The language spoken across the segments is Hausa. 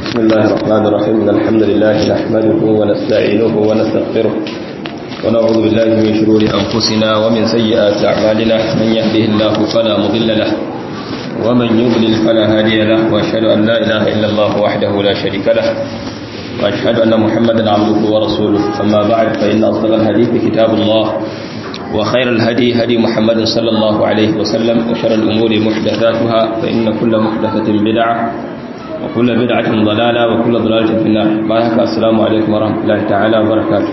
بسم الله الرحمن الرحيم إن الحمد لله نحمده ونستعينه ونستغفره ونعوذ بالله من شرور أنفسنا ومن سيئات أعمالنا من يهده الله فلا مضل له ومن يضلل فلا هادي له وأشهد أن لا إله إلا الله وحده لا شريك له وأشهد أن محمدا عبده ورسوله أما بعد فإن أصدق الحديث كتاب الله وخير الهدي هدي محمد صلى الله عليه وسلم وشر الأمور محدثاتها فإن كل محدثة بدعة وكل بدعة ضلالة وكل ضلالة في النار بارك السلام عليكم ورحمة الله تعالى وبركاته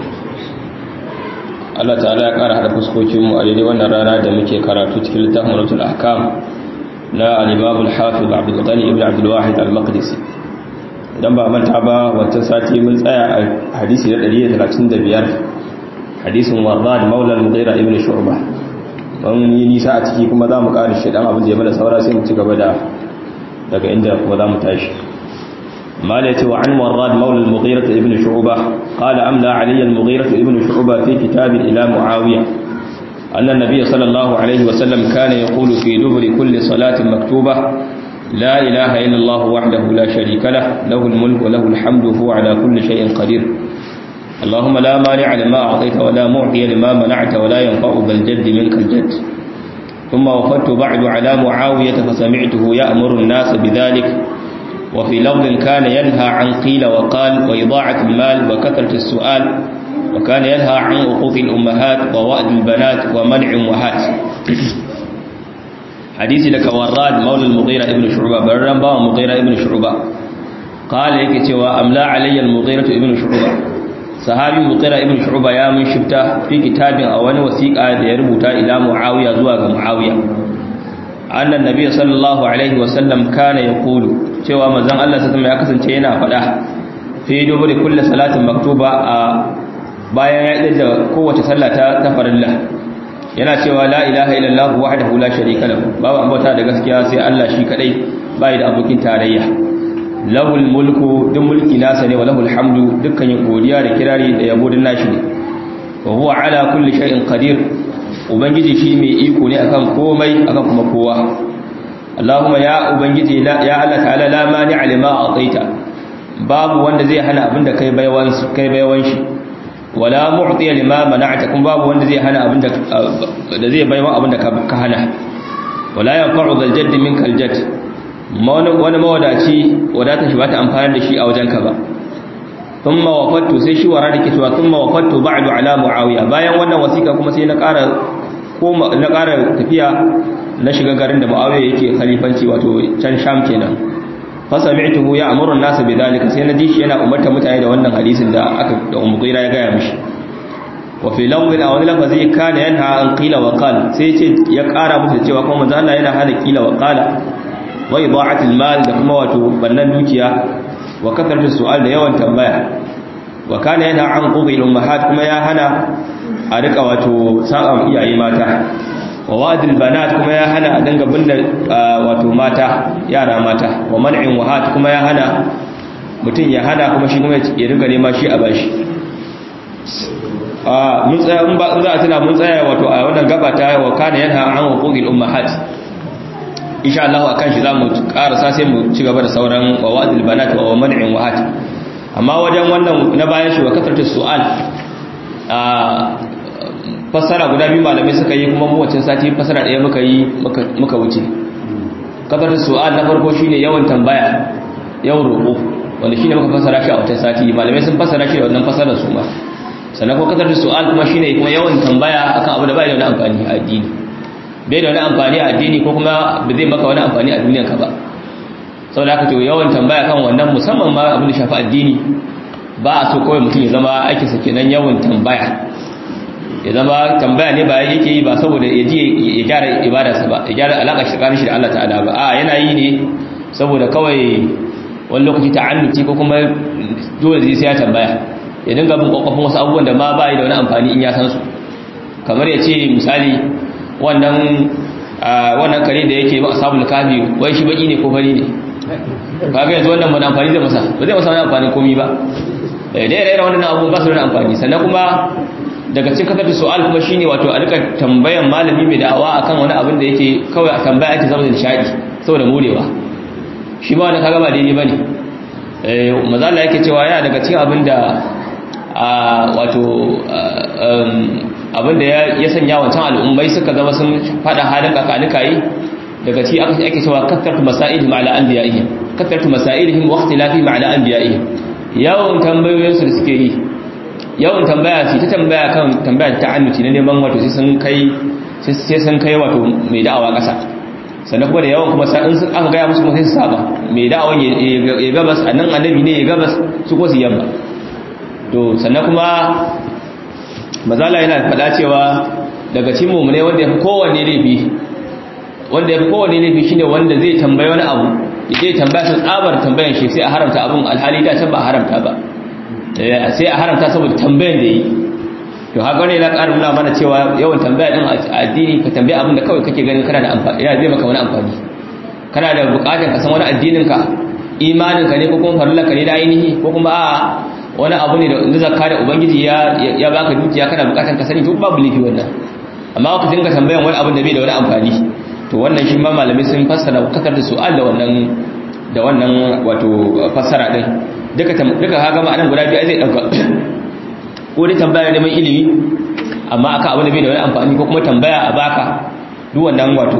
Allah ta'ala ya ƙara haɗa fuskokinmu a daidai wannan rana da muke karatu cikin littafin Muratul Ahkam na al-Imam al-Hafiz Abdul Ghani ibn Abdul Wahid al-Maqdisi idan ba manta ba wancan sati mun tsaya a hadisi na 135 hadisin Warrad Maula al-Mughira ibn Shu'bah mun yi nisa a ciki kuma za mu ƙara shi dan abin da ya mana saura sai mu ci gaba da daga inda kuma za mu tashi مالك وعن وراد مولى المغيرة ابن شعبة قال أملى علي المغيرة ابن شعبة في كتاب إلى معاوية أن النبي صلى الله عليه وسلم كان يقول في دبر كل صلاة مكتوبة لا إله إلا الله وحده لا شريك له له الملك وله الحمد وهو على كل شيء قدير اللهم لا مانع لما أعطيت ولا معطي لما منعت ولا ينفع بالجد منك الجد ثم وفدت بعد على معاوية فسمعته يأمر الناس بذلك وفي لفظ كان ينهى عن قيل وقال وإضاعة المال وكثرة السؤال وكان ينهى عن عقوق الأمهات ووأد البنات ومنع وهات حديث لك وراد مولى المغيرة ابن شعبة برن باو مغيرة ابن شعبة قال يك cewa amla alayya al-mughirah ibn shu'bah sahabi mughira ibn shu'bah ya mun shifta fi kitabin a wani wasiqa da ya rubuta ila muawiya zuwa ga muawiya annan nabi sallallahu alaihi wasallam kana yaqulu cewa manzon Allah sai ya kasance yana faɗa fi duburi kulli salatin maktuba a bayan ya da kowace sallah ta ta farilla yana cewa la ilaha illallah wahdahu la sharika lahu babu ambata da gaskiya sai Allah shi kadai bai da abokin tarayya lahul mulku duk mulki nasa ne wa lahul hamdu dukkan yin godiya da kirari da yabo din nashi ne wa huwa ala kulli shay'in qadir ubangiji shi mai iko ne akan komai akan kuma kowa Allahumma ya ubangiji ya Allah ta'ala la mani'a lima ataita babu wanda zai hana abinda kai baiwan kai baiwan shi wala mu'tiya lima mana'ta kuma babu wanda zai hana abinda da zai baiwan abinda ka hana wala yanfa'u dhal jadd minkal jadd wani mawadaci wadata shi bata amfani da shi a wajenka ba thumma wafattu sai shi wara da cewa thumma wafattu ba'du ala muawiya bayan wannan wasika kuma sai na ƙara ko na ƙara tafiya na shiga garin da muawiya yake khalifanci wato can sham kenan fa sami'tuhu ya'muru an-nas bidhalika sai na ji shi yana umarta mutane da wannan hadisin da aka da ummu ya gaya mishi wa fi lawmin aw lafazi kana yanha an qila wa qala sai ce ya ƙara musu cewa kuma manzo Allah yana hana qila wa qala wa ida'atil mal da kuma wato bannan dukiya wa kasarta su'al da yawan tambaya wa kana yana an qudil ummahat kuma ya hana a rika wato sa'a iyaye mata wa wadil banat kuma ya hana a danga binne wato mata yara mata wa man'in wahat kuma ya hana mutum ya hana kuma shi kuma ya riga nema shi a bashi a mun tsaya in ba in za a tuna mun tsaya wato a wannan gaba ta wa kana yana an qudil ummahat insha Allah akan shi zamu karasa sai mu ci gaba da sauran wawadil banat wa man'in wahat amma wajen wannan na bayan shi wa kasarta su'al a fasara guda biyu malamai suka yi kuma mu wacin sati fasara ɗaya muka yi muka wuce kasarta su'al na farko shine yawan tambaya yawan roƙo wanda shine muka fasara shi a wacin sati malamai sun fasara shi da wannan fasarar su ma sannan ko kasarta su'al kuma shine kuma yawan tambaya akan abu da bai da wani amfani a addini bai da wani amfani a addini ko kuma ba zai maka wani amfani a duniyanka ba sau da aka to yawan tambaya kan wannan musamman ma abin da shafi addini ba a so kawai mutum ya zama aikinsa kenan yawan tambaya ya zama tambaya ne ba yake yi ba saboda ya ji ya gyara ibadarsa ba ya gyara alaƙa shi tsakanin shi da Allah ta'ala ba a yana yi ne saboda kawai wani lokaci ta'annuci ko kuma dole zai sai ya tambaya ya dinga bin kwakwafin wasu abubuwan da ma ba da wani amfani in ya san su kamar ya ce misali wannan wannan kare da yake ba ashabul kafi wai shi baki ne ko fari ne kaga yanzu wannan mun amfani da masa ba zai masa wani amfani komai ba eh dai dai wannan abu ba su da amfani sannan kuma daga cikin kasar su'al kuma shine wato a rika tambayan malami mai da'awa akan wani abin da yake kawai a tambaya ake saboda nishadi saboda morewa shi ba wani kaga ba daidai bane eh mazalla yake cewa yana daga cikin abinda wato abinda ya sanya wancan al'ummai suka zama sun fada halin kakanikayi daga ci ake cewa kattartu masailihim ala anbiya'ihim kattartu masailihim wa ikhtilafihim ala anbiya'ihim yawan tambayoyin su da suke yi yawan tambaya su ta tambaya kan tambaya ta annuci na neman wato sai sun kai sai sun kai wato mai da'awa kasa sannan kuma da yawan kuma sa'in sun aka gaya musu kuma sai su saba mai da'awan ya gabas annan annabi ne ya gabas su ko su yamma to sannan kuma mazala yana faɗa cewa daga cikin mummune wanda ya fi kowanne laifi wanda ya fi kowanne laifi shine wanda zai tambayi wani abu ya je tambaya su tsabar tambayan shi sai a haramta abun alhali da can ba a haramta ba sai a haramta saboda tambayan da yi to haka ne na ƙara nuna mana cewa yawan tambaya din a addini ka tambaya abin da kawai kake ganin kana da amfani yana zai maka wani amfani kana da buƙatar ka san wani addinin ka imanin ka ne ko kuma farillar ka ne da ainihi ko kuma a'a wani abu ne da zakka da ubangiji ya ya baka dukiya kana buƙatar ka sani to babu laifi wannan amma ka dinga tambayan wani abin da bai da wani amfani to wannan shi ma malamai sun fassara kasar da su'al da wannan da wannan wato fassara din duka duka kaga ma'anan guda biyu zai dauka ko dai tambaya neman ilimi amma aka abu da bai da wani amfani ko kuma tambaya a baka duk wannan wato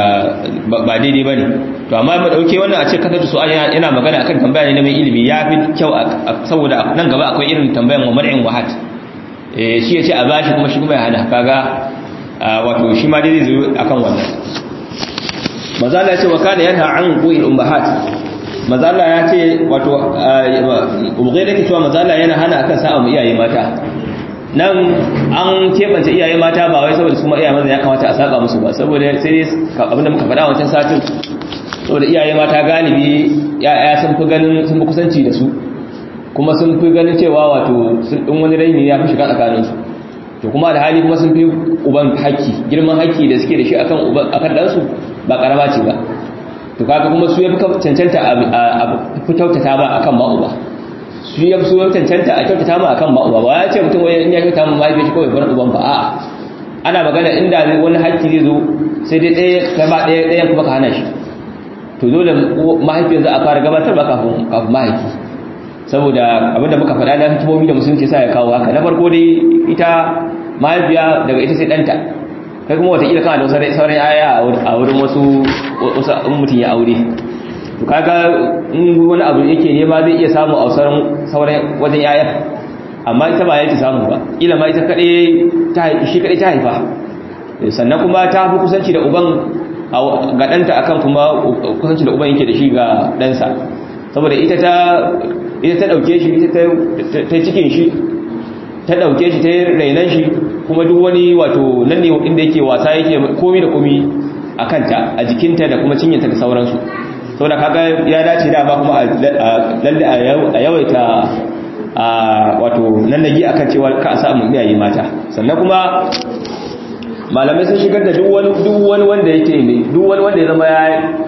ba daidai bane to amma mu dauke wannan a ce kasar da su'al yana magana akan tambaya neman ilimi ya fi kyau saboda nan gaba akwai irin tambayan wa mar'in wahat eh shi ya ce a bashi kuma shi kuma ya hana kaga wato shi ma dai zai zo akan wannan mazala ya ce wa kana yanha an qu'il ummahat mazala ya ce wato ubugai da ke cewa mazala yana hana akan sa'a mu iyaye mata nan an keɓance iyaye mata ba wai saboda su ma iyaye maza ya kamata a saba musu ba saboda sai dai abinda muka faɗa wancan satin saboda iyaye mata galibi ya'ya sun fi ganin sun fi kusanci da su kuma sun fi ganin cewa wato sun ɗin wani raini ya fi shiga tsakaninsu to kuma da hali kuma sun fi uban haƙƙi girman haƙƙi da suke da shi akan uban akan ɗansu ba ƙarama ce ba to kaga kuma su ya fi cancanta a fi kyautata ba akan ma uba su ya fi su cancanta a kyautata ma akan ma uba ba ya ce mutum wani in ya kyautata ma mahaifiyar shi kawai bar uban ba a'a ana magana inda wani haƙƙi zai zo sai dai ɗaya kai ba ɗaya ɗayan kuma ka hana shi to dole mahaifiyar za a fara gabatar ba kafin kafin mahaifi saboda abinda muka faɗa na hikimomi da musulunci sa ya kawo haka na farko dai ita mahaifiya daga ita sai ɗanta kai kuma watakila kana da sauran yaya a wurin wasu in mutum ya aure to kaga in wani abu yake nema zai iya samu a sauran wajen yaya amma ita ba yake samu ba ila ma ita kaɗai shi kaɗai ta haifa sannan kuma ta fi kusanci da uban ga ɗanta akan kuma kusanci da uban yake da shi ga ɗansa saboda ita ta ita ta ɗauke shi ita ta cikin shi ta ɗauke shi ta rainan shi kuma duk wani wato nan ne inda yake wasa yake komi da komi a kanta a jikinta da kuma cinyanta da sauransu saboda kaga ya dace da ba kuma lalle a yawaita a wato nan nagi akan cewa ka a samu iyaye mata sannan kuma malamai sun shigar da duk wani duk wani wanda yake ne duk wani wanda ya zama ya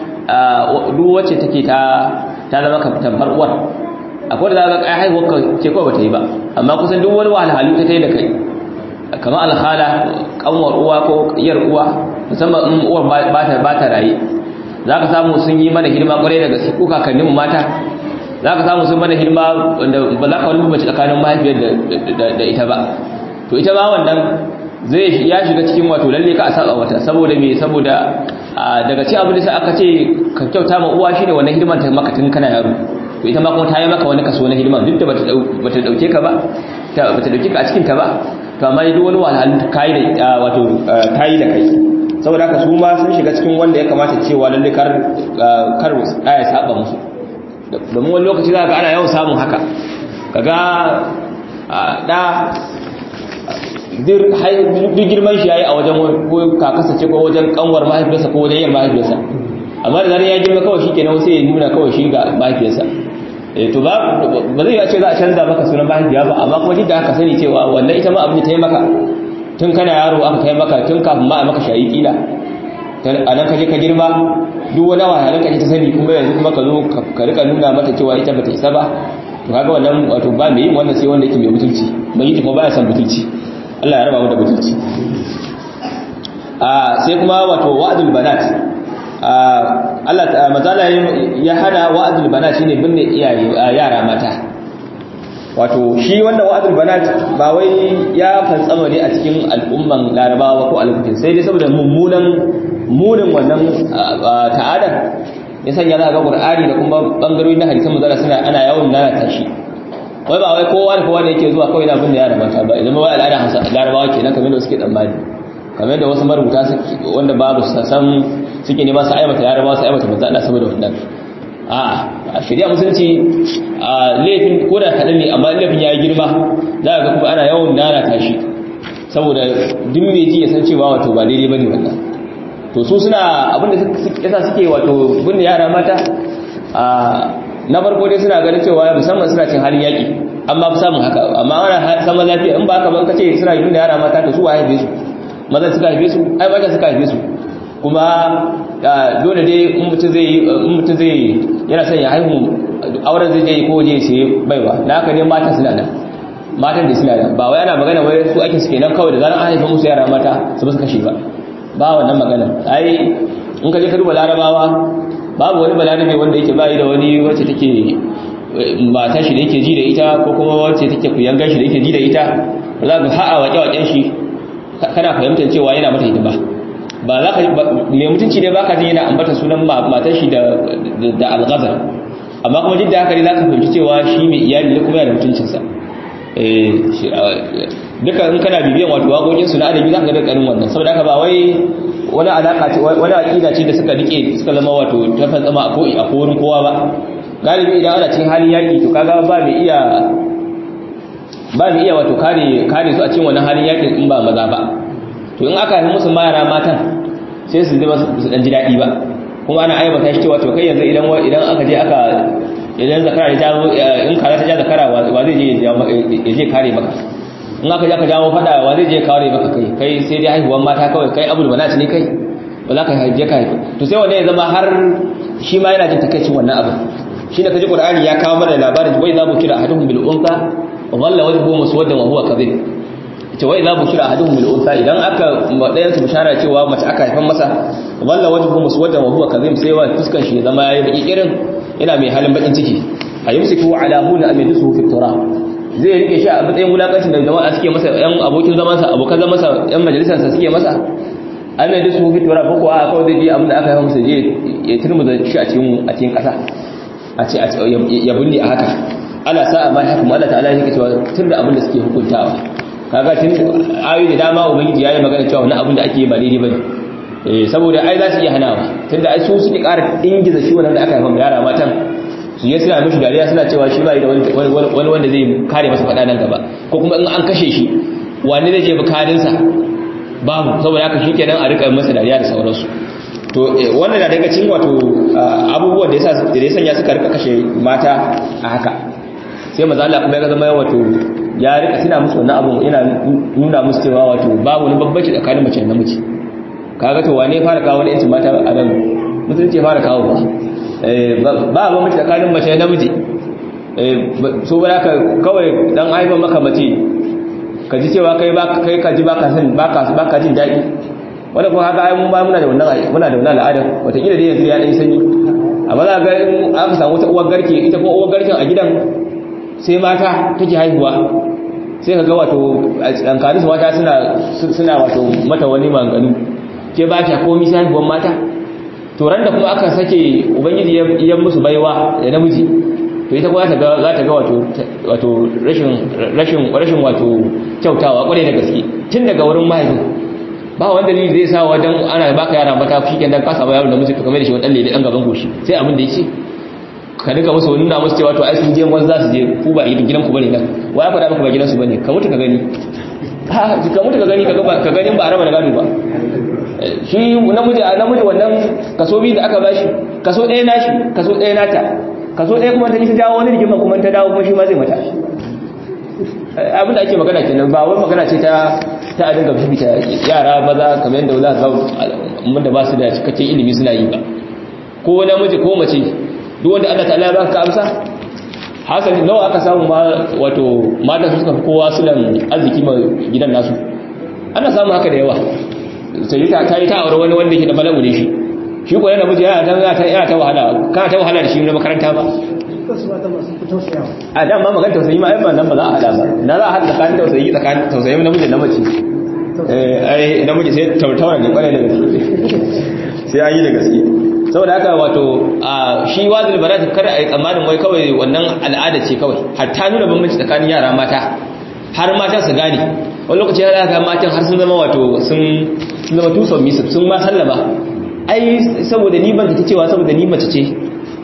duk wacce take ta ta zama tamfar uwar akwai da za ka kai haihuwar ka ce kawai bata yi ba amma kusan duk wani wahalhalu ta ta yi da kai kamar alhala kanwar uwa ko iyar uwa musamman in uwar ba ta ba ta raye za ka samu sun yi mana hidima kwarai da gaske ko kakannin mata za ka samu sun mana hidima wanda ba za ka wani mace tsakanin mahaifiyar da ita ba to ita ba wannan zai ya shiga cikin wato lalle ka a saba wata saboda me saboda daga ci abin da sai aka ce ka kyauta ma uwa shine wannan hidiman ta maka tun kana yaro to ita ma kuma ta yi maka wani kaso na hidiman duk da bata bata dauke ka ba ta bata dauke ka a cikin ta ba to amma duk wani wahalhalu kai da wato tayi da kai saboda haka su ma sun shiga cikin wanda ya kamata cewa lalle kar kar ya saba musu domin wani lokaci za ka ana yawan samun haka kaga da duk girman shi yayi a wajen ko kakasa ce ko wajen kanwar mahaifiyarsa ko wajen yar mahaifiyarsa amma da zarar ya girma kawai shikenan sai ya nuna kawai shi ga mahaifiyarsa eh to ba ba zai ce za a canza maka sunan mahaifiya ba amma kuma duk da haka sani cewa wannan ita ma abin da ta yi maka tun kana yaro aka kai maka tun kafin ma a maka shayi kila a nan ka je ka girma duk wani wahalar ka ta sani kuma yanzu kuma ka zo ka rika nuna mata cewa ita bata isa ba to kaga wannan wato ba mai yin wannan sai wanda yake mai mutunci mai yi kuma baya son mutunci Allah ya raba mu da mutunci a sai kuma wato wa'dul banat Allah mazala ya hana wa'adul banat shine binne iyaye yara mata wato shi wannan wa'adul banat ba wai ya fantsama ne a cikin al'umman larabawa ko al'ummin sai dai saboda mummunan munin wannan ta'adar ya sanya za ga qur'ani da kuma bangarori na hadisan mazala suna ana yawan lalata shi wai ba wai kowa da kowa da yake zuwa kawai na binne yara mata ba idan wai al'ada larabawa kenan kamar da suke tsammani kamar da wasu marubuta wanda babu san suke nema su aibata yarabawa su aibata manzo Allah saboda wannan a shari'a musulunci a laifin ko da kaɗan ne amma laifin ya yi girma za ga kuma ana yawan lalata shi saboda duk mai ji ya san cewa wato ba daidai bane wannan to su suna abinda yasa suke wato binne yara mata a na farko dai suna ganin cewa musamman suna cin halin yaƙi amma fi samun haka amma ana saman lafiya in ba haka ban kace suna binne yara mata to su wa haife su maza suka haife su ai mata suka haife su kuma dole dai in mutum zai in mutum zai yana son ya haihu auren zai je ko je sai baiwa na haka ne mata suna nan matan da suna nan ba wai ana magana wai su ake suke nan kawai da zaran an haifa musu yara mata su ba su kashe ba ba wannan magana ai in ka je ka duba larabawa babu wani balarabe wanda yake bayi da wani wacce take mata shi da yake ji da ita ko kuma wacce take kuyangan shi da yake ji da ita za ka ha'a waƙe-waƙen shi kana fahimtar cewa yana mata hidima ba za ka mai mutunci ne baka jin yana ambata sunan matan shi da da alghazal amma kuma duk da haka ne za ka fahimci cewa shi mai iyali ne kuma yana da mutuncinsa eh duka in kana bibiyan wato waƙoƙin su na adabi za ka ga dukkanin wannan saboda haka ba wai wani alaka ce wani aqida ce da suka rike suka zama wato ta fantsama a ko a korin kowa ba galibi idan ana cikin halin yaki to kaga ba mai iya ba mu iya wato kare kare su a cikin wannan halin yakin in ba maza ba to in aka yi musu mara matan sai su zama su dan ji dadi ba kuma ana aibata shi cewa to kai yanzu idan idan aka je aka idan zakara ya jawo in kaza ta ja zakara wa zai je ya je kare maka in aka je aka jawo fada wa zai je kare maka kai kai sai dai haihuwan mata kawai kai abul banat ne kai ba za ka je ka haihu to sai wannan ya zama har shi ma yana jin takaicin wannan abin shi da kaji qur'ani ya kawo mana labarin wai za mu kira ahaduhum bil unsa walla wajhu muswaddan wa huwa kadhib ita wai za bushira ahaduhum bil unsa idan aka dayan su bishara cewa mace aka haifan masa walla wajhu muswaddan wa huwa kadhib sai wa fuskan shi zama yayi baki irin yana mai halin bakin ciki ayumsiku ala huna am yadusu fi turab zai rike shi a matsayin wulakancin da jama'a suke masa yan abokin zaman sa abokan zaman sa yan majalisar sa suke masa am yadusu fi turab ko a kawai zai je abin da aka haifa masa je ya turmuza shi a cikin a cikin kasa a ce ya bunni a haka ala sa'a ma hakum Allah ta'ala yake cewa tunda abin da suke hukuntawa kaga tun ayoyi da dama ubangiji yayi magana cewa wannan abin da ake ba daidai bane eh saboda ai za su iya hanawa tunda ai su suke ƙara ingiza shi wannan da aka haifa yara matan su yi suna mishi dariya suna cewa shi bai da wani wanda zai kare masa faɗa nan gaba ko kuma in an kashe shi wani zai je bukarin sa babu saboda haka shikenan a rika masa dariya da sauransu to wannan da daga cikin wato abubuwan da yasa da ya sanya suka rika kashe mata a haka sai maza Allah kuma ya zama wato ya rika tuna musu wannan abun yana nuna musu cewa wato babu wani babbaci tsakanin mace da namiji kaga to wane fara kawo wani yancin mata a nan musulunci ya fara kawo ba ba ba mace tsakanin mace da namiji so ba ka kawai dan haifan maka mace ka ji cewa kai ba kai ka ji baka san baka baka jin daɗi wanda kuma haka ai mun ba muna da wannan muna da wannan al'ada wata kila dai yanzu ya dan sanyi amma za ga in aka samu ta uwar garke ita kuma uwar garken a gidan sai mata take haihuwa sai ka ga wato ɗankarin su mata suna wato mata wani maganu ke ba ta komi sai haihuwan mata to ran da kuma aka sake ubangiji ya musu baiwa da namiji to ita kuma za ta ga wato wato rashin rashin rashin wato kyautawa kwarai da gaske tun daga wurin mahaifin ba wanda dalili zai sa wajen ana baka yara mata shi kenan ka samu yaro namiji ka kamar da shi wani dan dan gaban goshi sai abin da yake ka duka musu nuna musu cewa to ai sun je wani za su je ku ba gidan ku bane nan wa ya faɗa maka ba gidan su bane ka mutu ka gani ha ka mutu ka gani ka gani ba araba da gado ba shi namiji a namiji wannan kaso biyu da aka bashi kaso ɗaya nashi kaso ɗaya nata kaso ɗaya kuma ta yi ta jawo wani rigima kuma ta dawo kuma shi ma zai mata abin da ake magana kenan ba wai magana ce ta ta a dinga bibita yara maza kamar yadda za ka ga da ba su da cikakken ilimi suna yi ba ko namiji ko mace duk wanda Allah ta'ala ya baka amsa hasali nawa aka samu ma wato mata su suka fi kowa sulan arziki ma gidan nasu ana samu haka da yawa sai ta ta yi ta aure wani wanda yake da balagu ne shi shi ko yana miji yana ta yana ta wahala kana ta wahala da shi na makaranta ba a dan ma magana tausayi ma ai ba nan ba za a hada ba na za a hada tsakanin tausayi tsakanin tausayi namiji da mace eh ai namiji sai tautaura ne kwarai da gaske sai an yi da gaske saboda haka wato a shi wazil barat kada a yi tsammanin wai kawai wannan al'ada ce kawai hatta nuna bambanci tsakanin yara mata har mata su gane wani lokaci ya ga matan har sun zama wato sun zama tuson misir sun ma sallama ai saboda ni ban ta cewa saboda ni mace ce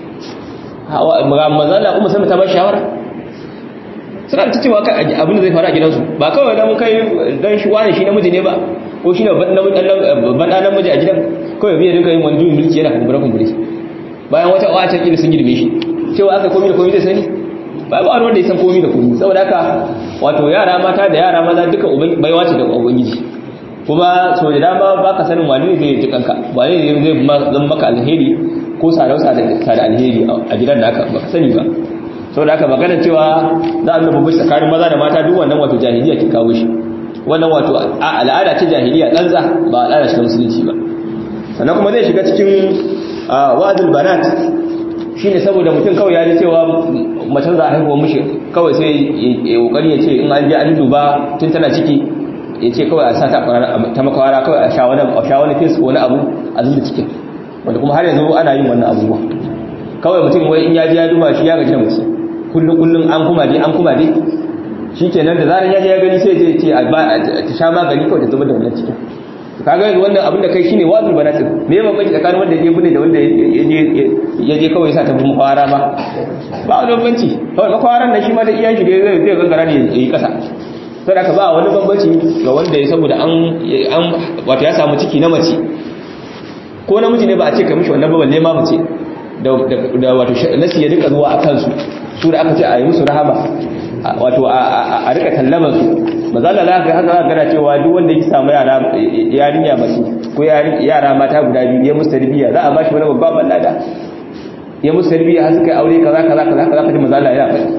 mazala kuma sai ta ba shawara suna ta cewa abin da zai faru a gidansu ba kawai dan kai dan shi wani shi namiji ne ba ko shi ne ban ɗan namiji a gidan kawai biya dinka yin wani juyin mulki yana kumbura kumbure bayan wata wata kila sun girme shi cewa aka komi da komi zai sani ba ba wanda ya san komi da komi saboda haka wato yara mata da yara maza duka baiwa ce da ubangiji kuma so da dama ba ka sanin wani ne zai ji kanka wani ne zai zan maka alheri ko sarausa da alheri a gidan da aka ba ka sani ba saboda haka magana cewa za a nuna babbaci tsakanin maza da mata duk wannan wato jahiliya ke kawo shi wannan wato al'ada ce jahiliya ɗanza ba al'ada ce musulunci ba sannan kuma zai shiga cikin wa'azul banat shine saboda mutum kawai ya ji cewa macen za a haihuwa mishi kawai sai ya kokari ya ce in an je an duba tun tana ciki ya ce kawai a sa ta ta makwara kawai a sha wani a sha wani fes wani abu a zuba cikin wanda kuma har yanzu ana yin wannan abubuwa kawai mutum wai in ya ji ya duba shi ya gaji da mace kullum kullum an kuma dai an kuma dai shi kenan da zarar ya je ya gani sai ya ce ta sha magani kawai ta zubar da wannan cikin kaga yanzu wannan abin da kai shine wazul banatin me ya bambanci tsakanin wanda ya bune da wanda ya je kawai sa ta bin kwara ba ba wani bambanci kawai makwaran nan shi ma da iyan shi zai zai gangara ne ya yi kasa to da ka ba wani bambanci ga wanda ya saboda an an wato ya samu ciki na mace ko namiji ne ba a ce ka mishi wannan ba balle ma mace da da wato nasi ya rika zuwa akan su su da aka ce a yi musu rahama wato a rika tallaban su mazala za ka haka gana cewa duk wanda ya samu yara yarinya mace ko yara mata guda biyu ya musu tarbiyya za a bashi wani babban lada ya musu tarbiyya har suka yi aure kaza kaza kaza kaza kaji mazala ya faɗi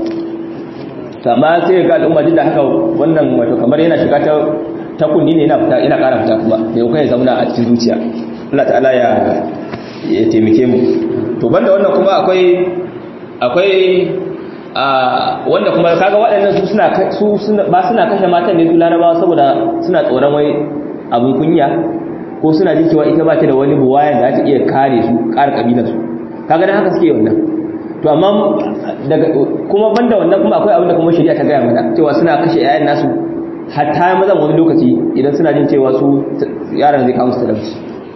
amma sai ga al'umma duk da haka wannan wato kamar yana shiga ta ta kunni ne yana fita yana ƙara fita kuma da yau kai zauna a cikin zuciya Allah ta'ala ya ya taimake mu to banda wannan kuma akwai akwai wanda kuma kaga waɗannan su suna su ba suna kashe matan ne su larabawa saboda suna tsoron wai abin kunya ko suna jin cewa ita ba ta da wani buwayan da ta iya kare su ƙara kabilar su kaga dan haka suke wannan to amma daga kuma banda wannan kuma akwai abin da kuma shari'a ta gaya mana cewa suna kashe yayan nasu hatta mazan wani lokaci idan suna jin cewa su yaran zai kawo musu talauci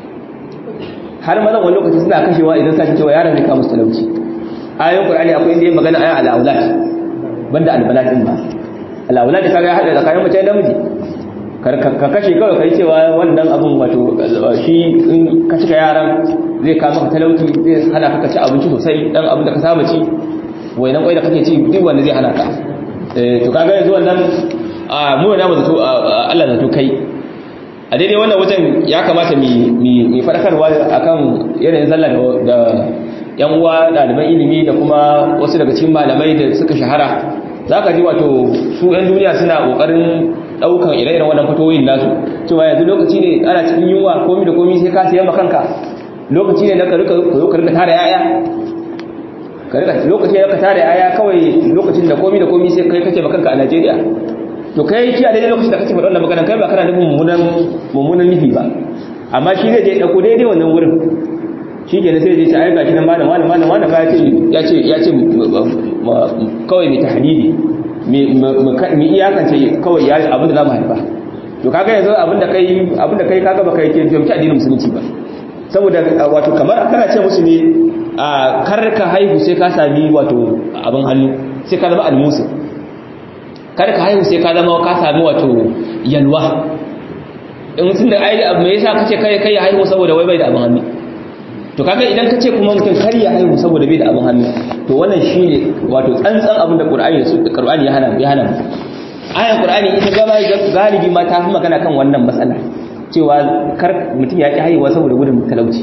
har mazan wani lokaci suna kashewa idan suna jin cewa yaran zai kawo musu talauci ayoyin Qur'ani akwai inda ya magana ayan al-aulad banda al-balad din ba al-aulad kaga ya hada tsakanin mace da namiji ka kashe kawai kai cewa wannan abun wato shi in ka cika yaran zai kawo maka talauci zai hana ka ci abinci sosai dan abin da ka saba ci wainan kwai da kake ci duk wanda zai hana ka to kaga yanzu wannan mu da mu zato Allah zato kai a daidai wannan wajen ya kamata mu fadakarwa akan yanayin sallah da yan uwa ɗaliban ilimi da kuma wasu daga cikin malamai da suka shahara za ka ji wato su 'yan duniya suna ƙoƙarin ɗaukan ire-iren wannan fatoyin nasu cewa yanzu lokaci ne ana cikin yunwa komi da komi sai ka siyan makanka lokaci ne na ka rika koyo ka rika tara yaya ka rika lokaci ne ka tara yaya kawai lokacin da komi da komi sai kai kake makanka a Najeriya to kai shi a daidai lokacin da kake faɗa wannan magana kai ba kana nufin mummunan mummunan nufi ba amma shi zai je ɗauko daidai wannan wurin shi ke sai zai ce ai gashi nan malam malam malam malam ya ce ya ce kawai mai tahdidi mai iyakance kawai ya abin da za mu haifa to kaga yanzu abin da kai abin da kai kaga baka yake jami'i addinin musulunci ba saboda wato kamar kana ce musu ne a karka haihu sai ka sami wato abin hannu sai ka zama almusu karka haihu sai ka zama ka sami wato yalwa in sun da ai me yasa kace kai kai haihu saboda wai bai da abin hannu to kaga idan kace kuma mutum kar ya haihu saboda bai da abin hannu to wannan shine wato tsantsan abin da Qur'ani da Qur'ani ya hana ya hana ayan Qur'ani ita gaba galibi ma ta fi magana kan wannan matsala cewa kar mutum ya ki haihuwa saboda gudun talauci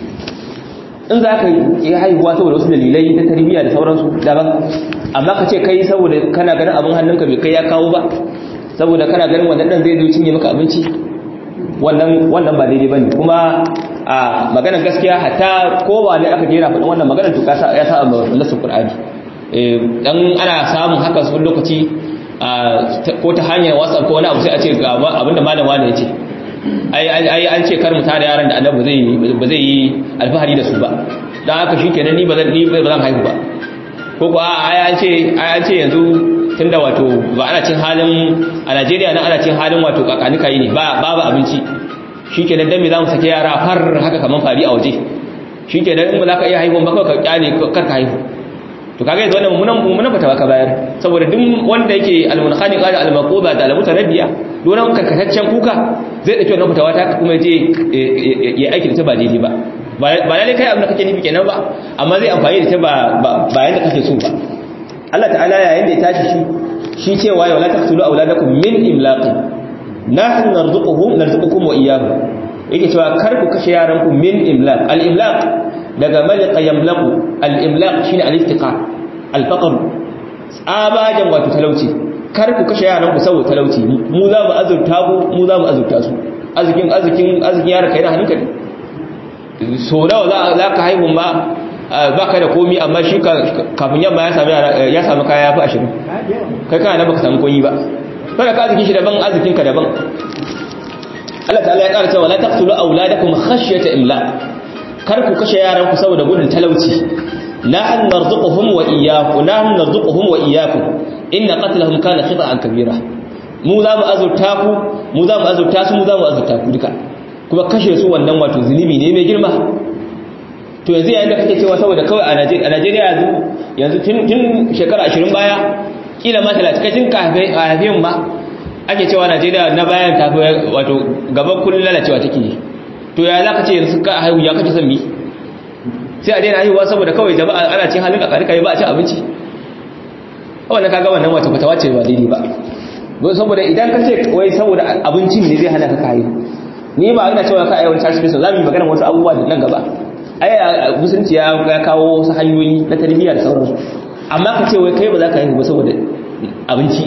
in za ka yi haihuwa saboda wasu dalilai ta tarbiyya da sauransu daban amma ka ce kai saboda kana ganin abin hannunka bai kai ya kawo ba saboda kana ganin wannan dan zai zo cinye maka abinci wannan wannan ba daidai bane kuma a maganar gaskiya hatta kowa ne aka jera faɗin wannan maganar to ya sa nasu qur'ani dan ana samun haka su lokaci ko ta hanyar whatsapp ko wani abu sai a ce ga abinda malam wani ya ce ai an ce kar mu tare yaran da annabi ba zai yi alfahari da su ba dan haka shikenan ni ba zan ni ba zan haihu ba ko ko ai an ce ai an ce yanzu tunda wato ba ana cin halin a Najeriya nan ana cin halin wato kakanika yi ne ba babu abinci shikenan dan me zamu sake yara har haka kaman fari a waje shikenan in ba za ka iya haihuwa ba kawai ka kyale kar ka haihu to kaga yanzu wannan mummunan mummunan fatawa ka bayar saboda duk wanda yake almunkhani qala almaquba da almutaraddiya don karkataccen kuka zai dauki wannan fatawa ta kuma je ya aiki da ta ba daidai ba ba lalle kai abin da kake nufi kenan ba amma zai amfani da ta ba ba yanda kake so ba Allah ta'ala yayin da ya tashi shi shi cewa ya wala taqtulu auladakum min imlaqi nahnu narzuquhum narzuqukum wa iyyahum yake cewa kar ku kashe yaranku min imlaq al imlaq daga malika yamlaku al-imlaq shine al-iftiqar al-faqr tsabajan wato talauci kar ku kashe yaran ku saboda talauci mu za mu azurta ku mu za mu azurta su azikin azikin azikin yaran kai na hannunka ne so nawa za za ka haihu ma baka da komi amma shi kafin yamma ya sami ya sami kaya yafi ashirin kai kana na baka samu koyi ba kada ka azikin shi daban azikin ka daban Allah ta'ala ya ƙara cewa la taqtulu auladakum khashyata imlaq kar ku kashe yaran ku saboda gudun talauci nahnu narzuquhum wa iyyakum nahnu narzuquhum wa iyyakum inna qatlahum kana khita'an kabira mu za mu azurta ku mu za mu azurta su mu za mu azurta ku duka kuma kashe su wannan wato zunubi ne mai girma to yanzu yayin da kake cewa saboda kawai a Najeriya yanzu yanzu tun tun shekara 20 baya kila ma 30 kai tun kafin ma ake cewa Najeriya na bayan ta wato gaban kullun lalacewa take yi to ya za ka ce yanzu ka haihu ya kake son mi sai a daina haihuwa saboda kawai jama'a ana cin halin kakari kai ba a cin abinci wannan kaga wannan wata fatawa ce ba daidai ba saboda idan ka ce wai saboda abincin ne zai hana ka haihu ni ba ina cewa ka aiwon charles za mu yi magana wasu abubuwa da nan gaba ai musulunci ya kawo wasu hanyoyi na tarbiyya da sauransu amma ka ce wai kai ba za ka haihu ba saboda abinci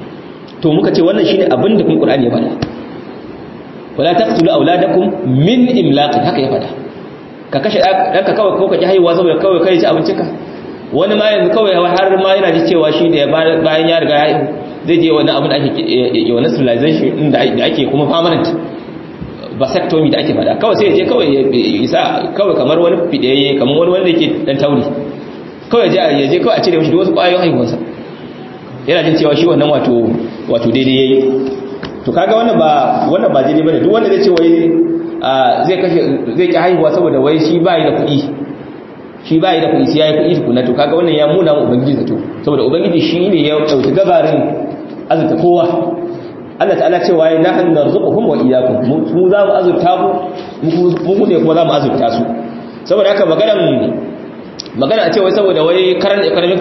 to muka ce wannan shine abin da kun qur'ani ya faɗa wala taqtulu auladakum min imlaq haka ya fada ka kashe danka kawai ko ka ji haihuwa saboda kawai kai ci abincinka wani ma yanzu kawai har ma yana ji cewa shi da bayan ya riga ya haihu zai je wani abin da ake wani civilization da ake kuma permanent vasectomy da ake fada kawai sai ya je kawai ya isa kawai kamar wani fideye kamar wani wanda yake dan tauri kawai ya je kawai a cire mishi wasu kwayoyin haihuwarsa yana jin cewa shi wannan wato wato daidai yayi to kaga wannan ba wannan ba daidai bane duk wanda zai ce wai zai kashe zai ki haihuwa saboda wai shi bai da kuɗi shi bai da kuɗi sai yayi kuɗi tukuna to kaga wannan ya muna mu ubangiji zato saboda ubangiji shi ne ya dauki gabarin azurta kowa Allah ta'ala ce waye nahnu narzuquhum wa iyyakum mu za mu azurta ku mu ne kuma za mu azurta su saboda haka maganar magana a ce wai saboda wai current economic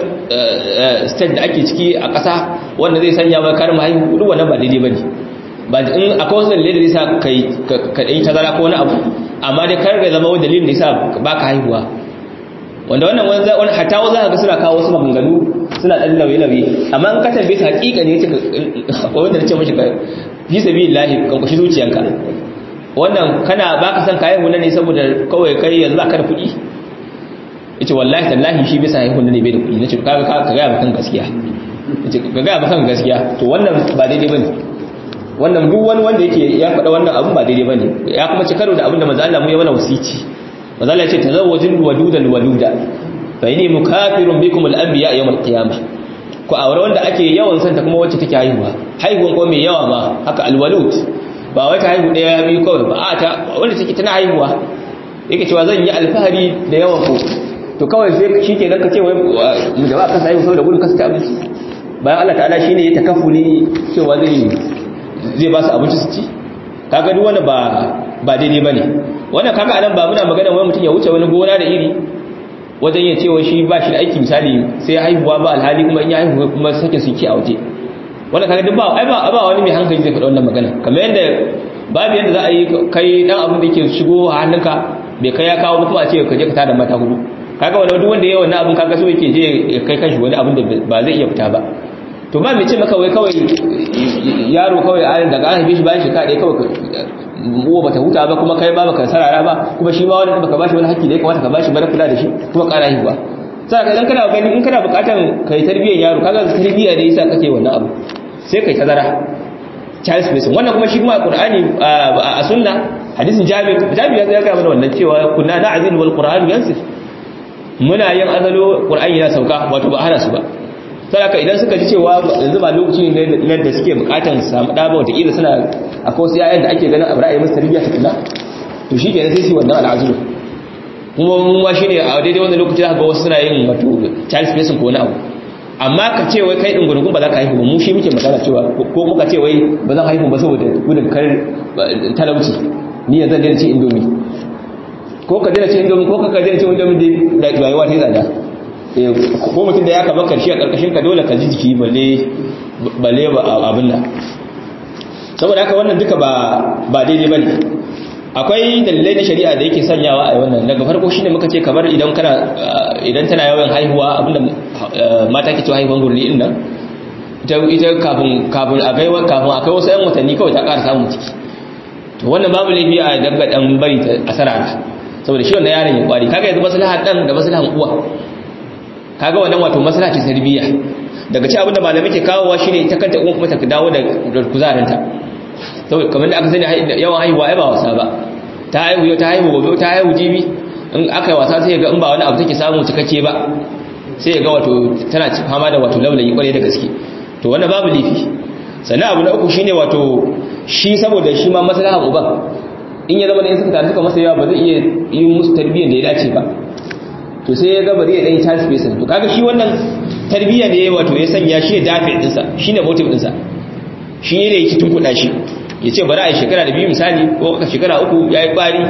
state da ake ciki a ƙasa wanda zai sanya wai karin haihu duk wannan ba daidai bane ba in akwai wasu dalilai da yasa kai ka dai tazara ko wani abu amma dai kar ga zama wani dalilin da yasa baka haihuwa wanda wannan wani hatta wasu zaka ga suna kawo wasu maganganu suna dan lauye lauye amma in ka tambaye ta hakika ne akwai wanda nace mishi ka fi sabilillahi kan kushi zuciyanka wannan kana baka san kayan wannan ne saboda kawai kai yanzu ka da kuɗi yace wallahi tallahi shi bisa haihuwa ne bai da kuɗi nace ka ka ga ba kan gaskiya yace ka ga ba kan gaskiya to wannan ba daidai bane wannan duk wani wanda yake ya faɗa wannan abun ba daidai bane ya kuma ci karo da abin da manzo Allah mu ya mana wasici manzo Allah ya ce tazawwajul wadudal waluda fa inni mukafirun bikum al anbiya yawm al qiyamah ko aure wanda ake yawan santa kuma wacce take haihuwa haihuwan ko mai yawa ma haka al walud ba wata haihu daya biyu kawai ba a ta wanda take tana haihuwa yake cewa zan yi alfahari da yawan ku to kawai sai shi ke ka ce wai mu jama'a kasa yi saboda gudun kasa ta abinci bayan Allah ta'ala shi ne ya takafuli cewa zai zai ba su abinci su ci kaga duk wanda ba ba daidai ba ne wannan kaga anan ba muna magana wani mutum ya wuce wani gona da iri wajen ya cewa shi ba shi da aiki misali sai haihuwa ba alhali kuma in ya haihuwa kuma sake su ki a waje wannan kaga duk ba ai ba ba wani mai hankali zai faɗa wannan magana kamar yadda babu yadda za a yi kai dan abin da yake shigo a hannunka bai kai ya kawo kuma a ce ka je ka tada mata hudu kaga wani duk wanda yayi wannan abin kaga so yake je ya kai kanshi wani abin da ba zai iya fita ba to ba mai ce maka wai kawai yaro kawai a daga an haife shi bayan shekara ɗaya kawai uwa bata huta ba kuma kai ba baka sarara ba kuma shi ma wani baka bashi wani haƙƙi da ya kamata ka bashi ba na kula da shi kuma ƙara haihuwa sai ka idan kana gani in kana buƙatan kai tarbiyyar yaro kaga tarbiyya ne yasa kake wannan abu sai kai tazara child spacing wannan kuma shi kuma a Qur'ani a sunna hadisin Jabir Jabir ya ga mana wannan cewa kunna na'zil wal Qur'an yansif muna yin azalo Qur'ani yana sauka wato ba hana su ba saboda idan suka ji cewa yanzu ba lokaci ne da suke bukatan samu da ba wata kila suna akwai wasu yayan da ake ganin a ra'ayi musu tarbiyya ta kula to shi kenan sai su wannan al'azulu kuma mun ma shine a daidai wannan lokaci zaka ga wasu suna yin wato child spacing ko wani abu amma ka ce wai kai din gurgun ba za ka haihu ba mu shi muke magana cewa ko muka ce wai ba zan haihu ba saboda gudun kar talauci ni yanzu daina ci indomi ko ka daina ci indomi ko ka daina ci indomi da rayuwa ta tsada ko mutum da ya kaba karshe a karkashin ka dole ka ji jiki balle balle ba abin nan saboda haka wannan duka ba ba daidai bane akwai dalilai na shari'a da yake sanyawa a wannan daga farko shine muka ce kamar idan kana idan tana yawan haihuwa abinda mata ke cewa haihuwan gurli din nan ita ita kafin kafin a kai kafin a kai wasu yan watanni kawai ta ƙara samun ciki to wannan babu laifi a danga dan bari ta asara saboda shi wannan yaron ya kwari kaga yanzu maslahan dan da maslahan uwa kaga wannan wato maslaha ce tarbiyya daga ci abinda malamai ke kawowa shine ta kanta uwa kuma ta dawo da kuzarinta saboda kamar da aka sani yawan haihuwa ai ba wasa ba ta haihu yau ta haihu gobe ta haihu jibi in aka yi wasa sai ga in ba wani abu take samu cikakke ba sai ga wato tana fama da wato laulayi kwarai da gaske to wannan babu lifi sannan abu na uku shine wato shi saboda shi ma maslaha uban in ya zama da in suka taru suka masa yawa ba zai iya yin musu tarbiyyar da ya dace ba to sai ya ga bari ya dan child spacing to kaga shi wannan tarbiyya ne wato ya sanya shi ya dafe dinsa shine motive dinsa shi ne yake tunkuɗa shi ya ce bari a yi shekara da biyu misali ko aka shekara uku ya yi kwari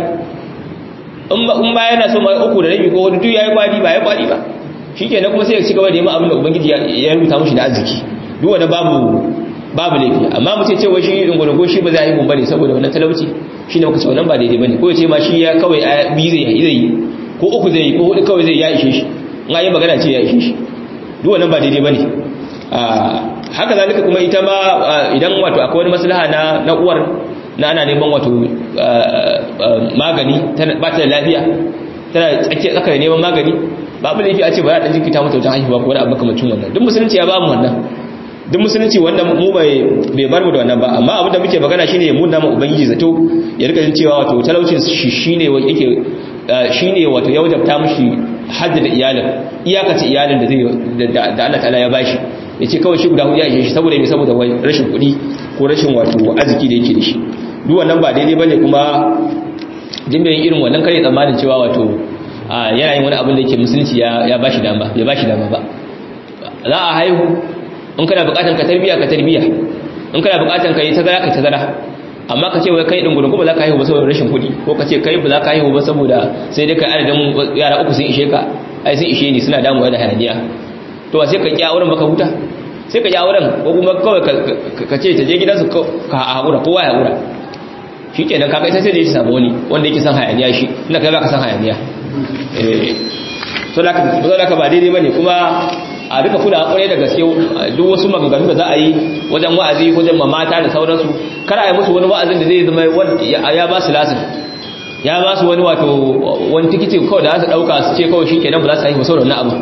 in ba yana so ma uku da rabi ko wani duk ya yi kwari ba ya kwari ba shi ke kuma sai ya ci gaba da yamma abin da ubangiji ya rubuta mushi da arziki duk wani babu babu laifi amma mu ce cewa shi dungulungo shi ba zai haihu bane saboda wannan talauci shi ne muka ce wannan ba daidai bane ko ya ce ma shi ya kawai a biyu zai yi ko uku zai yi ko hudu kawai zai ya ishe shi in yi magana ce ya ishe shi duk wannan ba daidai bane haka zalika kuma ita ma idan wato akwai wani maslaha na na uwar na ana neman wato magani ba ta da lafiya tana tsakiyar tsakar neman magani babu laifi a ce ba za a ɗan jikita mata wajen haihuwa ko wani abu makamacin wannan duk musulunci ya ba mu wannan duk musulunci wanda mu bai bar mu da wannan ba amma abin da muke magana shine ya munna ma ubangiji zato ya rika jin cewa wato talaucin shi shine yake shine wato ya wajabta mishi haddada iyalin iyakace iyalin da zai da Allah ta'ala ya bashi ya ce kawai shi guda hudu ya ishe shi saboda mai saboda rashin kuɗi ko rashin wato arziki da yake da shi duk wannan ba daidai bane kuma jin yin irin wannan kare tsammanin cewa wato yana yin wani abin da yake musulunci ya bashi dama ya bashi dama ba za a haihu in kana bukatan ka tarbiya ka tarbiya in kana bukatan ka yi tazara ka tazara amma ka ce wai kai din gudun ba za ka haihu ba saboda rashin kuɗi ko ka ce kai ba za ka haihu ba saboda sai dai kai adadin yara uku sun ishe ka ai sun ishe ni suna damuwa da hayaniya to sai ka ki auren baka huta sai ka ki auren ko kuma kawai ka ce ta je gidansu ka haƙura kowa ya haƙura shi kenan kaga ita sai da ya samu wani wanda yake san hayaniya shi inda kai baka san hayaniya so da ka ba daidai bane kuma a duka kula kwarai da gaske duk wasu maganganu da za a yi wajen wa'azi wajen mamata da sauransu kar a yi musu wani wa'azin da zai zama ya ba su lasin ya ba su wani wato wani tikiti kawai da za su ɗauka su ce kawai shi kenan ba za su haihu sauran na abu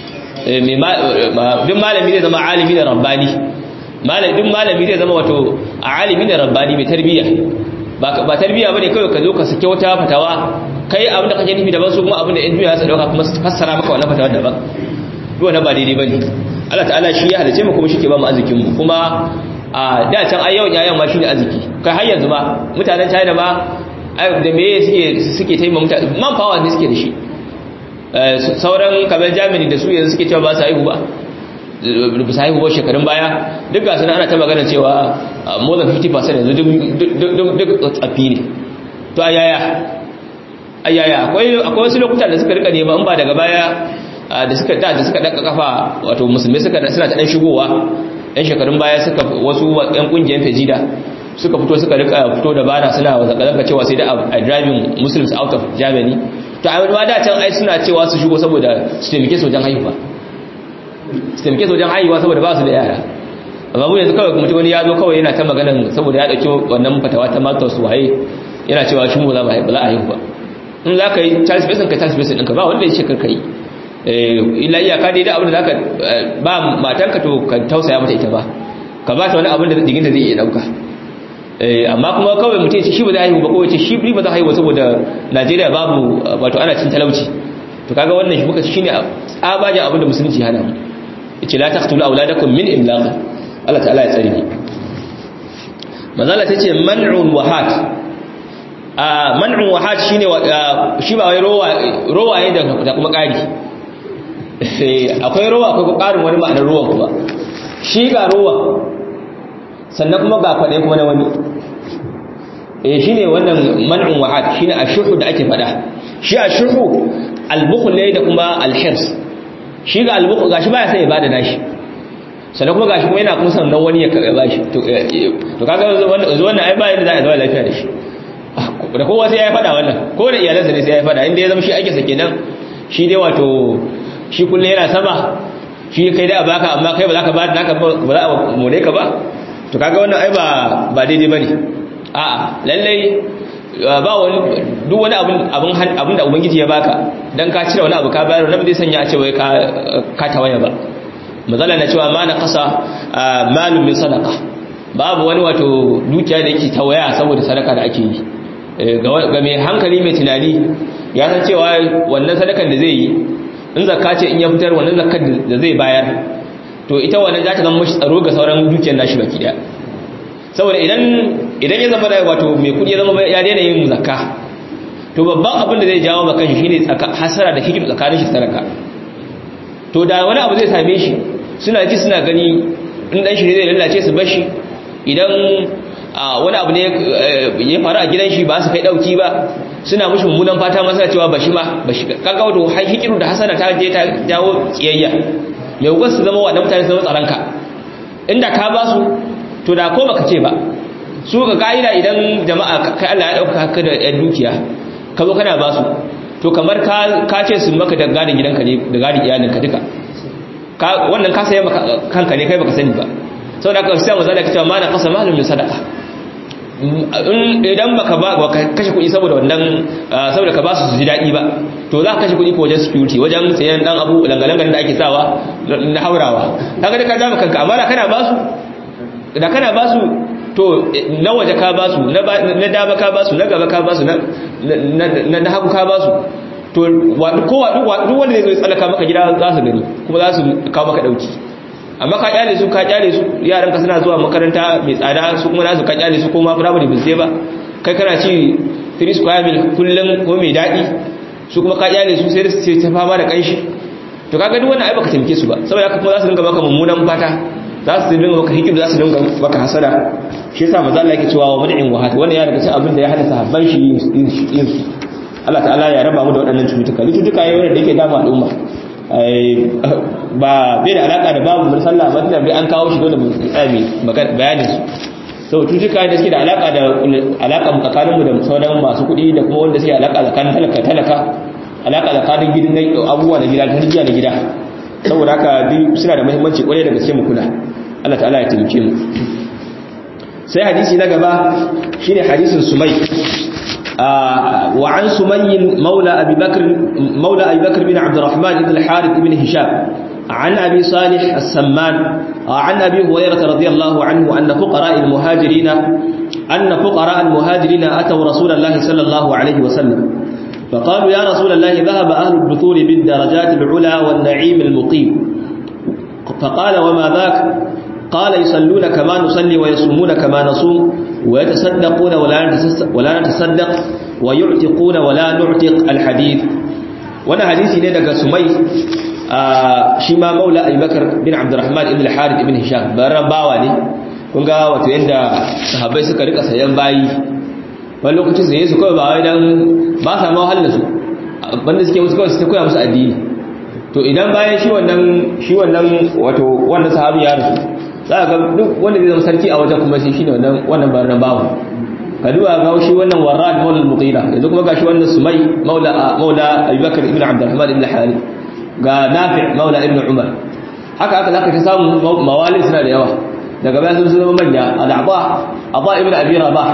duk malami zai zama alimi da rabbani duk malami zai zama wato alimi da rabbani mai tarbiyya ba tarbiyya bane kawai ka zo ka sake wata fatawa kai abin da kake nufi daban su kuma abin da yan duniya su dauka kuma su fassara maka wannan fatawa daban duk wannan ba daidai bane Allah ta'ala shi ya halice mu kuma shi ke ba mu arzikin mu kuma a da can ai yawan yayan ma shine arziki kai har yanzu ma mutanen China ma da me suke suke taimaka mutane man power ne suke da shi sauran kamar Germany da su yanzu suke cewa ba su haihu ba bisa haihuwar shekarun baya duk gasu ana ta magana cewa more than 50% yanzu duk tsafi ne to ayaya ayaya akwai wasu lokuta da suka rika nema in ba daga baya da suka da da suka daka kafa wato musulmi suka suna ta dan shigowa yan shekarun baya suka wasu yan kungiyar fejida suka fito suka rika fito da bana suna zaka cewa sai da a driving muslims out of germany to a wani da can ai suna cewa su shigo saboda su taimake su wajen haihuwa su taimake su wajen haihuwa saboda ba su da yara amma mu yanzu kawai mutum wani ya zo kawai yana ta maganan saboda ya dauki wannan fatawa ta mata su waye yana cewa shi mu za ba za a yi ba in za ka yi Charles Mason ka Charles Mason ɗinka ba wanda ya ce ka yi illa iyaka dai da abin da za ka ba matanka to ka tausaya mata ita ba ka ba ta wani abin da jiginta zai iya ɗauka amma kuma kawai mutum ya ce shi ba za a haihu ba kawai ce shi ba za a haihu saboda najeriya babu wato ana cin talauci to kaga wannan shi muka shi ne tsabajen abin da musulunci hana mu ya ce la taqtulu auladakum min imlaq Allah ta'ala ya tsare ni manzala ta ce man'un wahat a man'un wahat shine shi ba wai rowa rowa ne da kuma ƙari akwai rowa akwai ƙarin wani ma'anar rowan kuma shi ga rowa sannan kuma ga kwaɗe kuma na wani eh shine wannan man'un wahad shine ashuhu da ake faɗa shi ashuhu albukhl ne da kuma alhirs shi ga albukhl gashi baya sai ya bada nashi sannan kuma gashi kuma yana kuma sannan wani ya bashi to to kaga wannan ai ba yadda za a zama lafiya da shi da kowa sai ya faɗa wannan ko da iyalansa ne sai ya faɗa inda ya zama shi ake sake nan shi dai wato shi kullum yana sama shi kai dai a baka amma kai ba za ka ba naka ba za a more ka ba to kaga wannan ai ba ba daidai bane a'a lallai ba wani duk wani abin abin abin da ubangiji ya baka dan ka cire wani abu ka bayar wannan zai sanya a ce wai ka ka tawaya ba mazala na cewa ma na kasa malum min sadaqa babu wani wato dukiya da yake tawaya saboda sadaka da ake yi ga mai hankali mai tunani ya san cewa wannan sadakan da zai yi in zakka ce in ya fitar wannan zakkar da zai bayar to ita wannan za ta zama mashi tsaro ga sauran dukiyar nashi baki daya saboda idan idan ya zama da wato mai kudi ya zama ya daina yin zakka to babban abin da zai jawo maka shi shine hasara da hikim tsakanin shi sadaka to da wani abu zai same shi suna ji suna gani in dan shi zai lallace su bar shi idan wani abu ne ya faru a gidan shi ba su kai dauki ba suna mushi mummunan fata masa cewa bashi ma bashi kaga wato hikiru da hasana ta je ta jawo kiyayya mai hukun su zama waɗanda mutane su zama tsaronka inda ka ba su to da ko baka ce ba su ga ka'ida idan jama'a kai Allah ya ɗauka haka da ɗan dukiya ka zo kana ba su to kamar ka ce su maka da gadin gidanka ne da gadin iyalinka duka wannan ka sayi kanka ne kai baka sani ba sau da aka sai mu zala cewa ma na kasa malum min sadaka idan baka ba kashe kuɗi saboda wannan saboda ka ba su ji daɗi ba to za ka kashe kuɗi ko wajen security wajen sayan dan abu langalangan da ake sawa na haurawa kaga da ka jama kanka amma da kana ba su da kana ba su to na waje ka ba su na dama ka ba su na gaba ka ba su na hagu ka ba su to kowa duk wanda zai zo tsallaka maka gida za su gani kuma za su kawo maka ɗauki amma ka kyale su ka kyale su yaran ka suna zuwa makaranta mai tsada su kuma nasu ka kyale su ko ma primary ba sai ba kai kana ci 3 square mil kullum ko mai dadi su kuma ka kyale su sai sai ta fama da kanshi to kaga duk wannan ai baka tamke su ba saboda haka kuma za su dinga maka mummunan fata za su dinga maka hikim za su dinga maka hasada shi yasa manzo Allah yake cewa wa mad'in wahat wannan ya daga cikin abin da ya hada sahabban shi yin su Allah ta'ala ya raba mu da waɗannan cututtuka cututtuka ne wanda yake damu al'umma ba bai da alaka da babu mun sallah ba tunda bai an kawo shi dole mu tsami bayanin su so tutuka da suke da alaka da alaka tsakanin mu da sauran masu kuɗi da kuma wanda suke alaka tsakanin talaka talaka alaka tsakanin gidan abubuwa na gida tarbiyya na gida saboda haka duk suna da muhimmanci kwarai da gaske mu kula Allah ta'ala ya taimake mu sai hadisi na gaba shine hadisin sumai وعن سمي مولى أبي بكر مولى أبي بكر بن عبد الرحمن بن الحارث بن هشام عن أبي صالح السمان عن أبي هريرة رضي الله عنه أن فقراء المهاجرين أن فقراء المهاجرين أتوا رسول الله صلى الله عليه وسلم فقالوا يا رسول الله ذهب أهل الدثور بالدرجات العلى والنعيم المقيم فقال وما ذاك قال يصلون كما نصلي ويصومون كما نصوم ويتصدقون ولا نتصدق ويعتقون ولا نعتق الحديث وانا حديثي ne daga Sumai shi ma Maula Abubakar bin Abdurrahman ibn al-Harith ibn Hisham baran bawa ne kun ga wato yanda sahabbai suka rika sayan bayi wani lokacin sai su kawai ba wai dan ba sa ma wahala su banda suke musu kawai su koya musu addini to idan bayan shi wannan shi wannan wato wannan sahabi ya rasu za ga duk wanda zai zama sarki a wajen kuma shi shine wannan wannan baran bawa kaduwa ga shi wannan warrad maula al-mughira yanzu kuma gashi wannan sumai maula maula abubakar ibn abdurrahman ibn harith ga nafi' maula ibn umar haka haka zaka ta samu mawali suna da yawa daga baya sun zama manya al'aba aba ibn abi rabah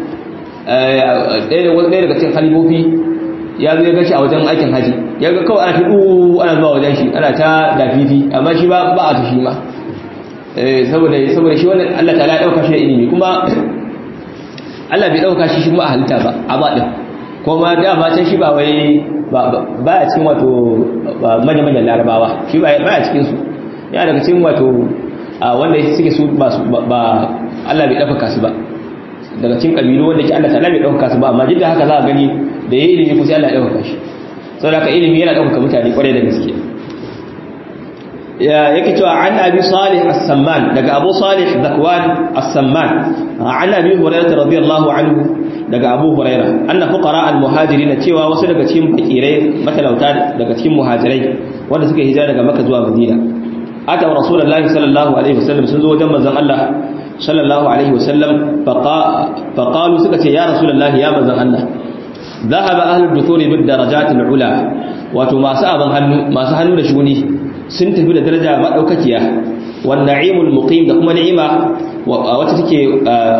ɗaya daga cikin halifofi ya zo ya gashi a wajen aikin haji ya ga kawai ana fi ɗu ana zuwa wajen shi ana ta dafifi amma shi ba a ta shi ma saboda saboda shi wannan Allah ta ya ɗauka shi da ilimi kuma Allah bai ɗauka shi shi kuma a halitta ba a ba ɗin kuma dama can shi ba wai ba a cikin wato manya-manyan larabawa shi ba a cikinsu ya daga cikin wato wanda suke su ba Allah bai ɗaukaka su ba daga cikin ƙabilu wanda ke Allah ta bai ɗaukaka su ba amma jidda haka za a gani da ya yi ilimi kusa Allah ya ɗaukaka shi sau da ka ilimi yana ɗaukaka mutane ƙwarai da gaske yake cewa an abi salih as-samman daga abu salih zakwan as-samman an abi hurairah radiyallahu anhu daga abu hurairah anna fuqara al-muhajirin cewa wasu daga cikin fakirai matalauta daga cikin muhajirai wanda suka hijira daga makka zuwa madina ata rasulullahi sallallahu alaihi wasallam sun zo wajen manzon Allah sallallahu alaihi wasallam faqalu suka ce ya rasulullahi ya manzon Allah ذهب أهل الدثور بالدرجات العلى wato masu abin hannu masu hannu da shuni sun tafi da daraja madaukakiya wan na'imul muqim da kuma ni'ima wacce take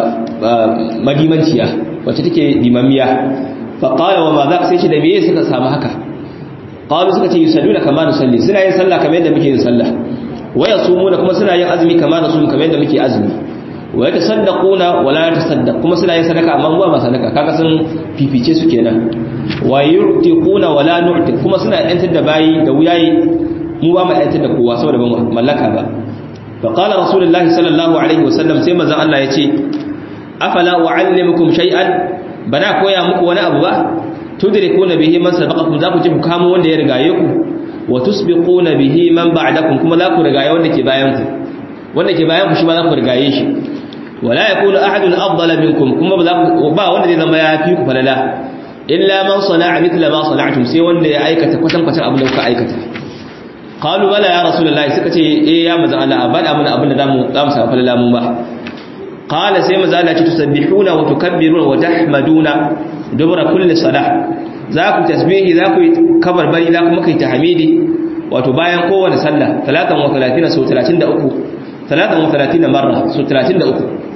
madimanciya wacce take dimamiya fa qala wa ma za sai shi da meye suka samu haka qalu suka ce yusalluna kama nusalli suna yin sallah kamar yadda muke yin sallah wa yasumuna kuma suna yin azumi kama nasum kamar yadda muke azumi wa yatasaddaquna wa la yatasaddaq kuma suna yin sadaka amma ba ma sadaka kaga sun fifice su kenan wa yurtiquna wa la nu'tiq kuma suna yantar da bayi da wuyayi mu ba mu yantar da kowa saboda ba mallaka ba fa qala rasulullahi sallallahu alaihi wasallam sai manzon Allah yace afala uallimukum shay'an bana koya muku wani abu ba tudrikuna bihi man sabaqakum za ku ji ku kamo wanda ya rigaye ku wa tusbiquna bihi man ba'dakum kuma za ku rigaye wanda ke bayan ku wanda ke bayan ku shi ma za ku rigaye shi wala yakunu ahadun afdala minkum kuma ba wanda zai zama ya fi ku falala illa man sana'a mithla ma sana'tum sai wanda ya aikata kwatan kwatan abin da kuka aikata qalu bala ya rasulullahi suka ce eh ya manzo Allah abada mun abin da zamu zamu sa falala mun ba qala sai manzo Allah ce tusabbihuna wa tukabbiruna wa tahmaduna dubra kulli salah za ku tasbihi za ku kabar bari za ku kai tahmidi wato bayan kowane sallah 33 sau 33 33 marra sau 33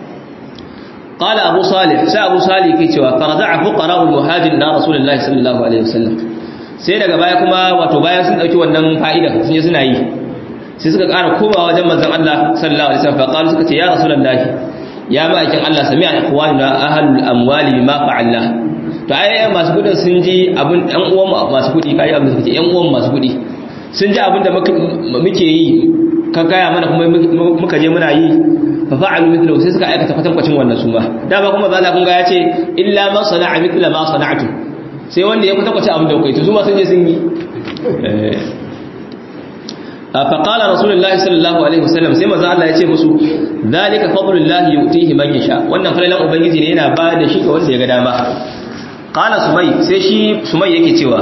قال أبو صالح سا أبو صالح كي cewa فرجع فقراء المهاجر إلى رسول الله صلى الله عليه وسلم sai daga baya kuma wato bayan sun dauki wannan fa'ida sun yi suna yi sai suka ƙara komawa wajen manzon Allah sallallahu alaihi wasallam faqalu suka ce ya rasulullahi ya ma'aikin Allah sami'a ikhwanuna ahlul amwali bima fa'alna to ai masu kudin sun ji abin ɗan uwan masu kudi kai abin da suka ce ɗan uwan masu kudi sun ji abin da muke yi ka gaya mana kuma muka je muna yi fa fa'alu mithlu sai suka aikata kwatankwacin wannan su ma dama kuma zalla kun ga ya ce illa man sana'a mithla ma sana'tu sai wanda ya kwatankwace abin da kuka yi to su ma sun je sun yi fa qala rasulullahi sallallahu alaihi wasallam sai manzo Allah ya ce musu zalika fadlullahi yu'tihi man yasha wannan falalan ubangiji ne yana ba da shi ga wanda ya ga dama qala sumai sai shi sumai yake cewa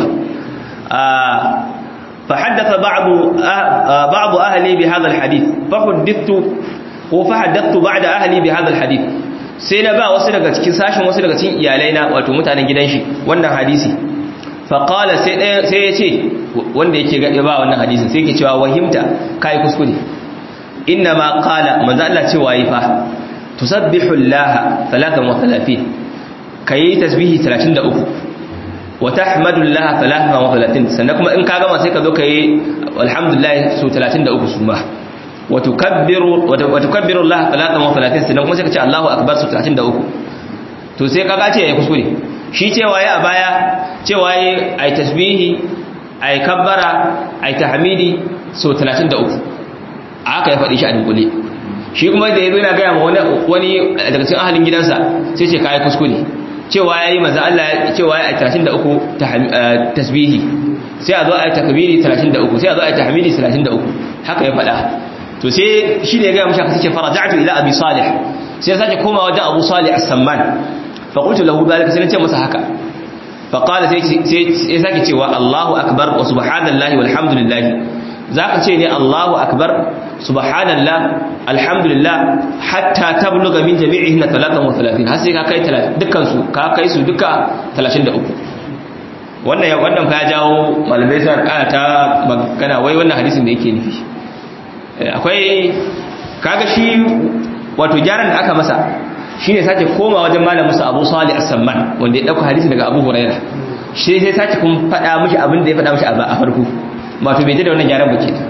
فحدث بعض بعض اهلي بهذا الحديث فحدثت وفحدثت بعد اهلي بهذا الحديث sai na ba wasu daga cikin sashin wasu daga cikin iyalaina wato mutanen gidan shi wannan hadisi fa qala sai sai ya ce wanda yake ga ba wannan hadisin sai yake cewa wahimta kai kuskure inna ma qala manzo Allah cewa yi fa tusabbihu allaha 33 kai tasbihi 33 wa tahmadullaha 33 sannan kuma in ka gama sai ka zo kai alhamdulillah su 33 su ma wa tukabbiru wa tukabbiru Allah 33 sannan kuma sai ka ce Allahu akbar su 33 to sai ka gace yayi kuskure shi cewa yayi a baya cewa yayi ai tasbihi ai kabbara ai tahmidi su 33 aka ya faɗi shi a dunkule shi kuma da yazo yana ga wani wani daga cikin ahalin gidansa sai ce kai kuskure cewa ya yi maza Allah cewa ya yi 33 tasbihi sai a zo a yi takbiri 33 sai a zo a yi tahmidi 33 haka ya faɗa to sai shi ne ya gaya mashaka suke faraja'atu ila abi salih sai ya sake koma wajen abu salih as-samman fa qultu lahu dalika sai ce masa haka fa qala sai ya sake cewa Allahu akbar wa subhanallahi walhamdulillah zaka ce ne Allahu akbar subhanallah alhamdulillah hatta tabluga min jami'ihin 33 har sai ka kai dukkan su ka kai su duka 33 wannan ya wannan fa ya jawo malamai sai aka ta magana wai wannan hadisin da yake nufi akwai kaga shi wato gyaran da aka masa shine sake koma wajen malamin sa Abu Salih As-Samman wanda ya dauka hadisi daga Abu Hurairah shi sai sake kun faɗa mishi abin da ya faɗa mishi a farko wato bai da wannan gyaran ba kenan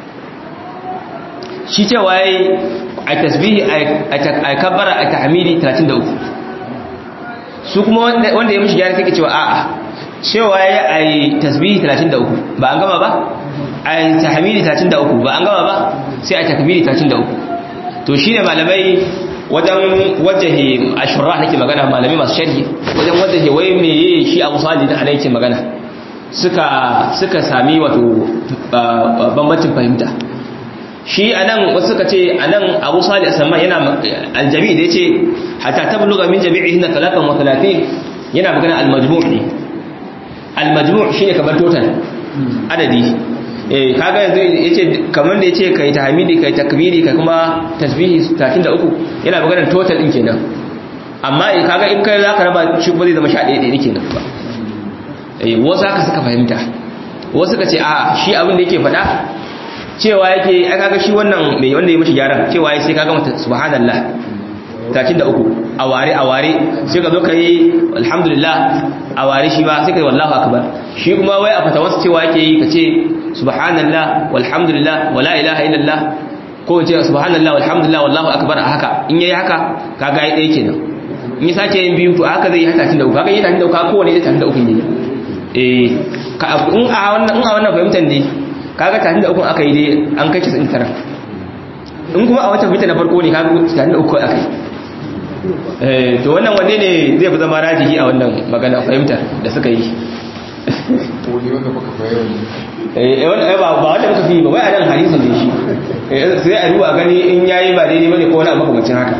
shi cewa yayi a tasbihi a kabbara a tahmidi 33 su kuma wanda ya mishi gyara take cewa a'a cewa yayi a tasbihi 33 ba an gama ba a tahmidi 33 ba an gama ba sai a takbiri 33 to shine malamai wajen wajahi ashura nake magana malamai masu sharhi wajen wajahi wai meye shi Abu Salih da yake magana suka suka sami wato bambancin fahimta shi anan wasu suka ce anan Abu Salih Asamma yana aljami da yace hatta tabluga min jami'ihin 33 yana magana al-majmu' ne al-majmu' shine kamar total adadi eh kaga yanzu yace kamar da yace kai tahmidi kai takbiri kai kuma tasbihi 33 yana magana total din kenan amma eh kaga in kai zaka raba shi ba zai zama 11 ɗaya kenan ba eh wasu haka suka fahimta wasu suka ce a shi abin da yake faɗa cewa yake ai kaga shi wannan mai wanda ya mishi gyaran cewa sai kaga mata subhanallah 33 a ware a ware sai ka zo ka yi alhamdulillah a ware shi ba sai ka yi wallahu akbar shi kuma wai a fatawarsa cewa yake yi ka ce subhanallah walhamdulillah wala ilaha illallah ko ce subhanallah walhamdulillah wallahu akbar a haka in yayi haka kaga yi ɗaya kenan in ya sake yin biyu to a haka zai yi haka 33 kaga yi 33 kaga kowane zai 33 ne eh in a wannan in a wannan fahimtar ne kaga 33 aka yi dai an kai 99 in kuma a wata fita na farko ne kaga 33 aka yi to wannan wanne ne zai fi zama rajihi a wannan magana fahimta da suka yi ba wanda muka fi ba wai a nan hadisun da shi sai a ruwa gani in yayi ba daidai bane ko wani abu makamacin haka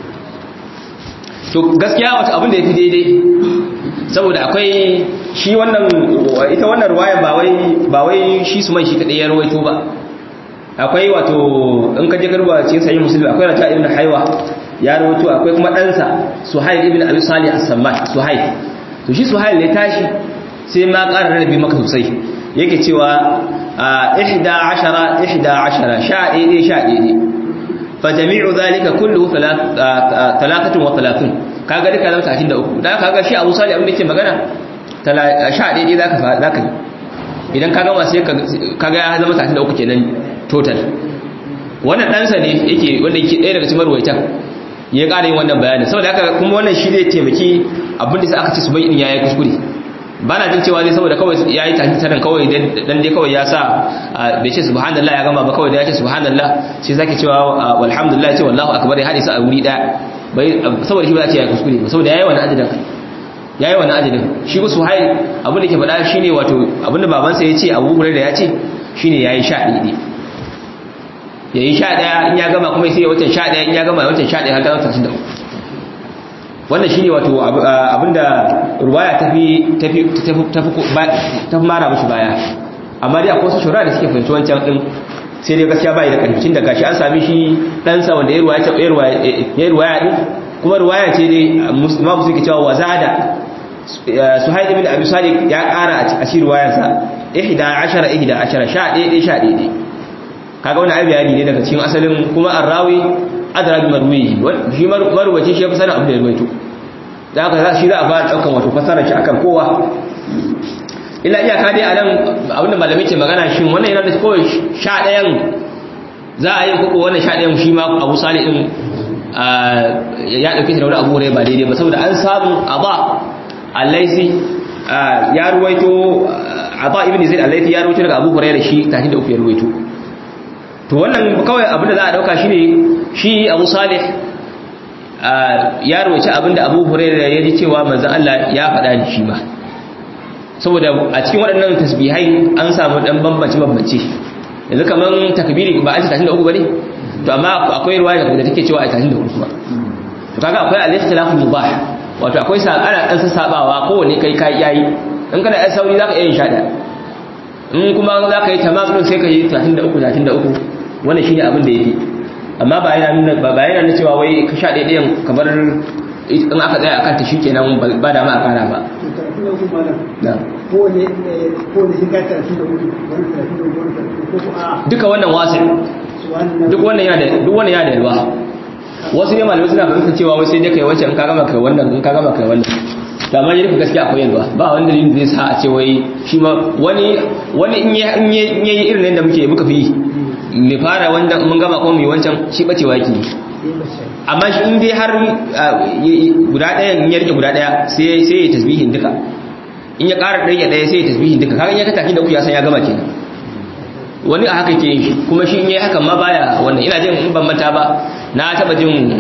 to gaskiya wata abin da ya fi daidai saboda akwai shi wannan ita wannan ruwayan ba wai ba wai shi su mai shi kadai ya rawaito ba akwai wato in ka je garba cikin sahih muslim akwai rata ibn haiwa ya rawaito akwai kuma ɗansa suhail ibn abi salih as-samman suhail to shi suhail ne tashi sai ma ƙara rarrabe maka sosai yake cewa ihda ashara ihda ashara sha ɗaya sha ɗaya fa jami'u zalika kullu talatatun wa talatun kaga duka zama tashin da uku da kaga shi abu salih abin da yake magana sha ɗaya zaka zaka yi idan ka gama sai kaga ya zama tashin da uku kenan total wannan ɗansa ne yake wanda yake ɗaya daga cikin marwaitan ya ƙara yin wannan bayani saboda haka kuma wannan shi zai taimaki abin da sai aka ce su bai ya yi kuskure ba na jin cewa zai saboda kawai ya yi tafi tarin kawai dan dai kawai ya sa bai ce subhanallah ya gama ba kawai da ya ce subhanallah sai zaki cewa walhamdulillah ce wallahu akbar ya haɗe su a wuri ɗaya bai saboda shi ba za ce ya yi kuskure ba saboda ya yi wani adadin ya yi wani adadin shi ku suhail abin da ke faɗa shine wato abin da babansa ya ce abu da ya ce shine ya yi sha ɗaya ya yi sha ɗaya in ya gama kuma sai ya watan sha ɗaya in ya gama watan sha ɗaya har gama tashin da uku wannan shi ne wato abinda ruwaya tafi mara mashi baya amma dai akwai wasu shura da suke fahimci wancan ɗin sai dai gaskiya bai da ƙarfin da gashi an sami shi ɗansa wanda ya ruwaya ɗin kuma ruwaya ce dai ma musu ke cewa wazada su haɗe bin abu sadiq ya ƙara a shi ruwayansa ihda ashara ihda ashara sha ɗaya ɗaya sha ɗaya kaga wani abu bayani ne daga cikin asalin kuma arrawi adra bi marwihi shi marwaci shi ya fi sanin abin da ya ruwaito da haka za shi za a fara daukan wato fasarar shi akan kowa illa iyaka dai anan abin da malamai ke magana shi wannan yana da kawai sha ɗayan za a yi koko wannan sha ɗayan shi ma abu sali din ya ɗauke shi da wani abu ne ba daidai ba saboda an samu aba allaisi ya ruwaito aba ibn zaid allaisi ya ruwaito daga abu hurairah shi tahin da uku ya ruwaito to wannan kawai abinda za a dauka shi ne shi abu salih ya roci abinda abu hurairu ya ji cewa manzan Allah ya faɗa da shi ma saboda a cikin waɗannan tasbihai an samu ɗan bambance bambance yanzu kamar takbiri ba an ce tashin da uku ba ne to amma akwai ruwa da take cewa a tashin da uku ba to kaga akwai al-ikhtilafu mubah wato akwai sa ana dan sassabawa kowanne kai kai yayi in kana ai sauri zaka iya yin sha in kuma zaka yi tamamin sai ka yi 33 33 wannan shine abin da yake amma ba yana nuna ba yana nuna cewa wai ka sha daidai kamar in aka tsaya akan ta shikenan ba da ma a kara ba duka wannan wasi duk wannan yana da duk wannan yana da yalwa wasu ne malamai suna fahimta cewa wai sai dai kai wancan in ka gama kai wannan in ka gama kai wannan da amma yadda gaskiya akwai yalwa ba wani dalilin da zai sa a ce wai shi ma wani wani in yi irin yadda muke muka fi mai fara wanda mun gama kuma mai wancan shi bacewa yake amma shi in dai har guda ɗaya in ya rike guda ɗaya sai sai ya tasbihin duka in ya ƙara ɗaya ɗaya sai ya tasbihin duka kaga in ya ka tafi da uku ya san ya gama kenan wani a haka ke yin shi kuma shi in yi hakan ma baya wannan ina jin in ban mata ba na taba jin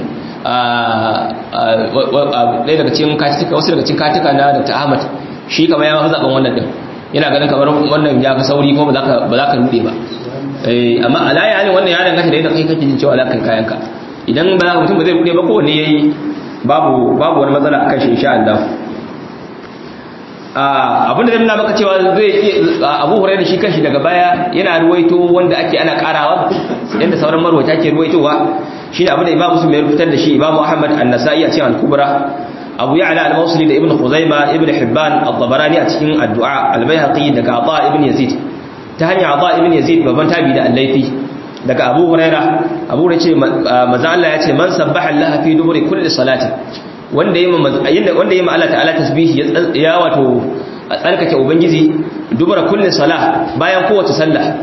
ɗaya daga cikin katika wasu daga cikin katika na Dr. Ahmad shi kamar ya zaɓen wannan din yana ganin kamar wannan ya fi sauri ko ba za ka rude ba amma alayi halin wannan ya danganta da yadda kai kake jin cewa za ka yi kayanka idan ba mutum ba zai rude ba kowanne ya yi babu wani matsala akan shi insha Allah abinda zai nuna maka cewa zai abu hurai da shi kanshi daga baya yana ruwaito wanda ake ana karawa yadda sauran marwata ke ruwaitowa shi ne abinda imam musulmi ya rubutar da shi imam ahmad an-nasa'i a cikin al-kubra abu ya'la al-mawsili da ibn khuzaima ibn hibban al-tabarani a cikin addu'a al-bayhaqi daga ata ibn yazid ta hanyar ata ibn yazid babban tabi da al-laifi daga abu huraira abu huraira ce manzo Allah ya ce man sabbaha Allah fi duburi kulli salati wanda yi wanda yi Allah ta'ala tasbihi ya wato tsarkake ubangiji dubara kulli salah bayan kowace sallah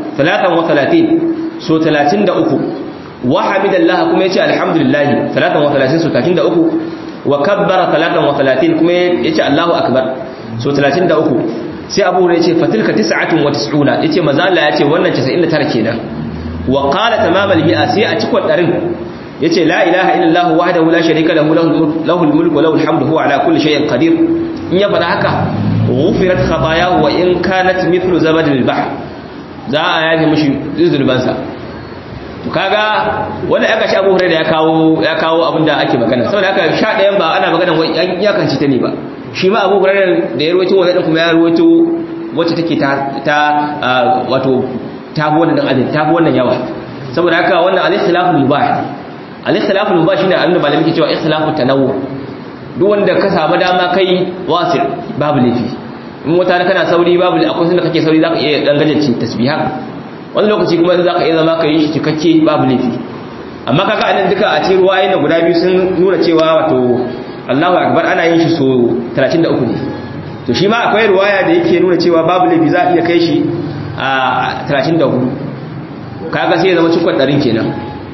33 so 33 wa hamidallah kuma yace alhamdulillah 33 so 33 wa kabbara 33 kuma yace Allahu akbar so 33 sai Abu Hurairah yace fatilka 99 yace manzo Allah yace wannan 99 kenan wa qala tamamal mi'a sai a cikon darin yace la ilaha illallah wahdahu la sharika lahu lahul mulku wa lahul hamdu huwa ala kulli shay'in qadir in ya fada haka ghufirat khatayahu wa in kanat mithlu zabadil bahr za a yafi mishi zulban sa to kaga wanda aka shi Abu Hurairah ya kawo ya kawo abinda ake magana saboda haka sha ɗayan ba ana magana wai an iyakanci ta ne ba shi ma Abu Hurairah da ya ruwaito wannan kuma ya ruwaito wacce take ta ta wato ta wannan adin ta wannan yawa saboda haka wannan al-ikhtilaful mubah al-ikhtilafu mubah shine abinda malamin ke cewa ikhtilafu tanawwu duk wanda ka samu dama kai wasil babu lafi in wata kana sauri babu akwai sanda kake sauri zaka iya dan gajace tasbiha wani lokaci kuma zaka iya zama kai shi cikakke babu lafi amma kaga anan duka a cikin ruwayoyin da guda biyu sun nuna cewa wato Allahu akbar ana yin shi so 33 ne to shi ma akwai ruwaya da yake nuna cewa babu lafi za a iya kai shi a 34 kaga sai ya zama cikon ɗarin kenan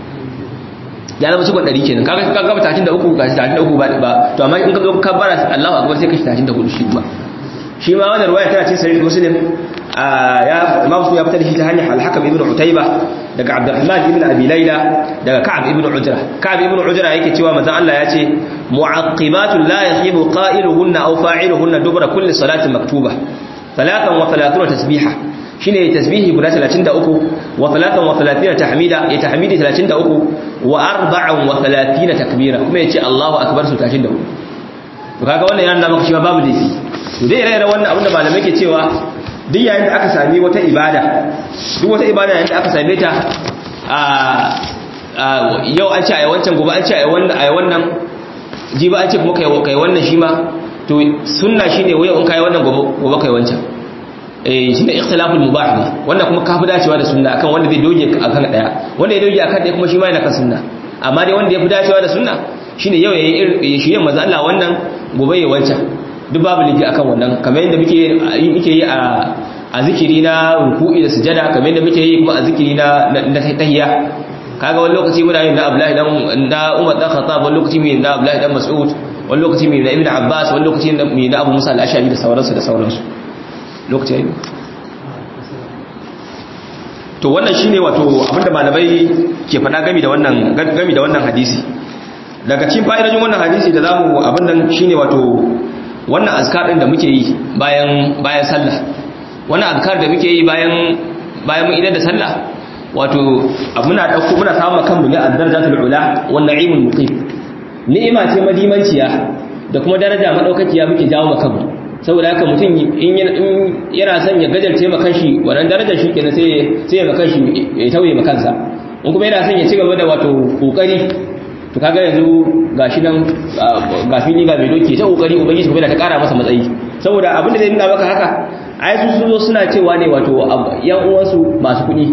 ya zama cikon ɗari kenan kaga ka gaba tashin da uku ga tashin da uku ba ba to amma in ka zo ka bara Allahu akbar sai ka shi tashin da hudu shi ba shi ma wannan ruwaya tana cikin sahih muslim ya imam muslim ya fitar da shi ta hanyar al-hakam ibn utayba daga abdurrahman ibn abi layla daga ka'ab ibn ujra ka'ab ibn ujra yake cewa manzon Allah ya ce mu'aqibatun la yahibu qa'iluhunna aw fa'iluhunna dubra kulli salatin maktuba 33 tasbiha shine tasbihi guda 33 wa 33 tahmida ya tahmidi 33 wa 34 takbira kuma yace Allahu akbar su 34 to kaga wannan yana maka shi babu dafi to dai ire wannan abin da malamai ke cewa duk yayin da aka sami wata ibada duk wata ibada yayin da aka same ta a yau an ce ayi wancan gobe an ce ayi wannan ayi wannan jiba an ce kuma kai kai wannan shi ma to sunna shine wai in kai wannan gobe gobe kai wancan eh shine ikhtilaful mubah ne wannan kuma kafi dacewa da sunna akan wanda zai doge akan daya wanda ya doge akan daya kuma shi ma yana kan sunna amma dai wanda ya fi dacewa da sunna shine yau yayi shi yin manzo Allah wannan gobe ya wancan duk babu liki akan wannan kamar yadda muke muke yi a a zikiri na ruku'i da sujada kamar yadda muke yi kuma a zikiri na na tahiyya kaga wani lokaci muna yin na Abdullahi dan da Umar dan Khattab wani lokaci mai na Abdullahi dan Mas'ud wani lokaci mai na Ibn Abbas wani lokaci mai na Abu Musa al-Ash'ari da sauransu da sauransu lokaci yayi to wannan shine wato abinda malamai ke faɗa gami da wannan gami da wannan hadisi daga cikin fa'idojin wannan hadisi da zamu abin nan shine wato wannan azkar din da muke yi bayan bayan sallah wannan azkar da muke yi bayan bayan mun idan da sallah wato muna dauko muna samu kanmu ne ad-darajatul ula wan na'imul muqim ni'ima ce madimanciya da kuma daraja madaukakiya muke jawo kanmu saboda haka mutum in yana son ya gajarce ma kanshi wannan darajar shi kenan sai sai ya kanshi ya tauye ma kansa in kuma yana son ya ci gaba da wato kokari to kaga yanzu gashi nan ga fili ga mai doki ta kokari ubangiji kuma ta kara masa matsayi saboda abin da zai nuna maka haka ai su zo suna cewa ne wato yan uwansu masu kuɗi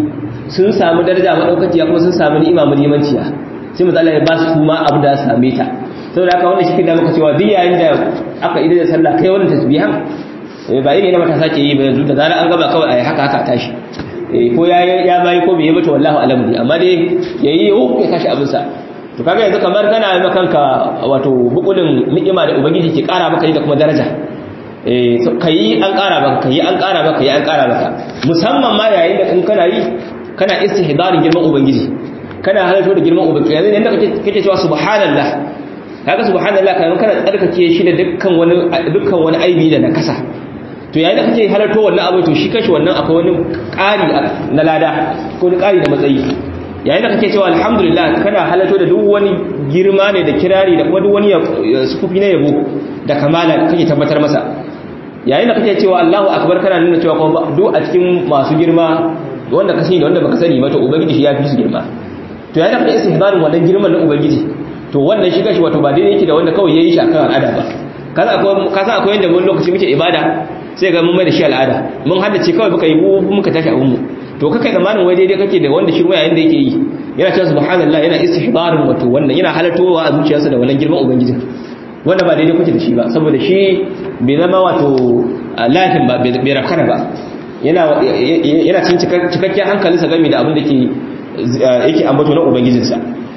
sun samu daraja madaukakiya kuma sun samu ni'ima mulimanciya sai manzo Allah ya ba su kuma abu da same ta saboda haka wannan shi kin da muka cewa duk yayin da aka idar da sallah kai wannan tasbihan ba irin na matasa ke yi ba yanzu da zarar an gaba kawai ayi haka haka tashi ko ya ya bayi ko bai yi mata wallahi alamu amma dai yayi oh ya tashi abin sa to kaga yanzu kamar kana yi kanka wato bukulin ni'ima da ubangiji ke kara maka da kuma daraja eh kai an kara maka kai an kara maka kai an kara maka musamman ma yayin da in kana yi kana istihdarin girman ubangiji kana halarta da girman ubangiji yanzu ne kake kake cewa subhanallah kaga subhanallah kai kana tsarkake shi da dukkan wani dukkan wani aibi da nakasa to yayin da kake halarto wannan abu to shi kashi wannan akwai wani ƙari na lada ko wani ƙari da matsayi yayin da kake cewa alhamdulillah kana halarto da duk wani girma ne da kirari da kuma duk wani sufufi na yabo da kamala kake tabbatar masa yayin da kake cewa Allahu akbar kana nuna cewa kuma duk a cikin masu girma wanda ka sani da wanda baka sani ba to ubangiji shi ya fi su girma to yayin da kake istihbarin wannan girman na ubangiji to wannan shi kashi wato ba daidai yake da wanda kawai yayi shi akan al'ada ba kaza akwai kaza akwai yanda mun lokaci muke ibada sai ga mun mai da shi al'ada mun haddace kawai muka yi muka tashi abun mu to kakai zamanin wai daidai kake da wanda shirma yayin da yake yi yana cewa subhanallah yana istihbarin wato wannan yana halartowa a zuciyarsa da wannan girman ubangiji wanda ba daidai kuke da shi ba saboda shi bai zama wato lahin ba bai rakana ba yana yana cin cikakken hankalinsa game da abin da ke yake ambato na ubangijinsa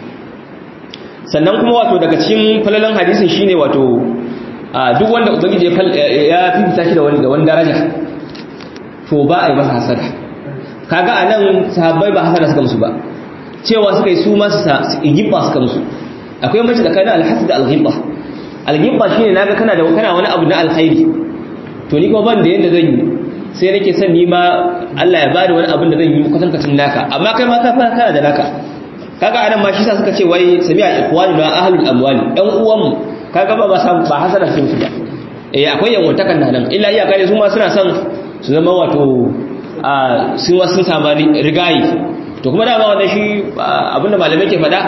sannan kuma wato daga cikin falalan hadisin shine wato duk wanda ubangiji ya fifita shi da wani da wani daraja to ba a yi masa hasada kaga anan sahabbai ba hasada suka musu ba cewa suka yi su ma su gibba suka musu akwai mace tsakanin alhasad da alghibba alghibba shine naga kana da kana wani abu na alkhairi to ni kuma ban da yanda zan yi sai nake son ni ma Allah ya bada wani abin da zan yi kwatankacin naka amma kai ma ka fara kana da naka kaga anan ma shi sa suka ce wai sami'a ikhwanu na ahlul amwali ɗan uwanmu kaga ba ba san ba hasara sun su ba eh akwai yanwantakan nan nan illa iya kare su ma suna son su zama wato a sun wasu sun samu rigayi to kuma dama wannan shi abinda malamai ke faɗa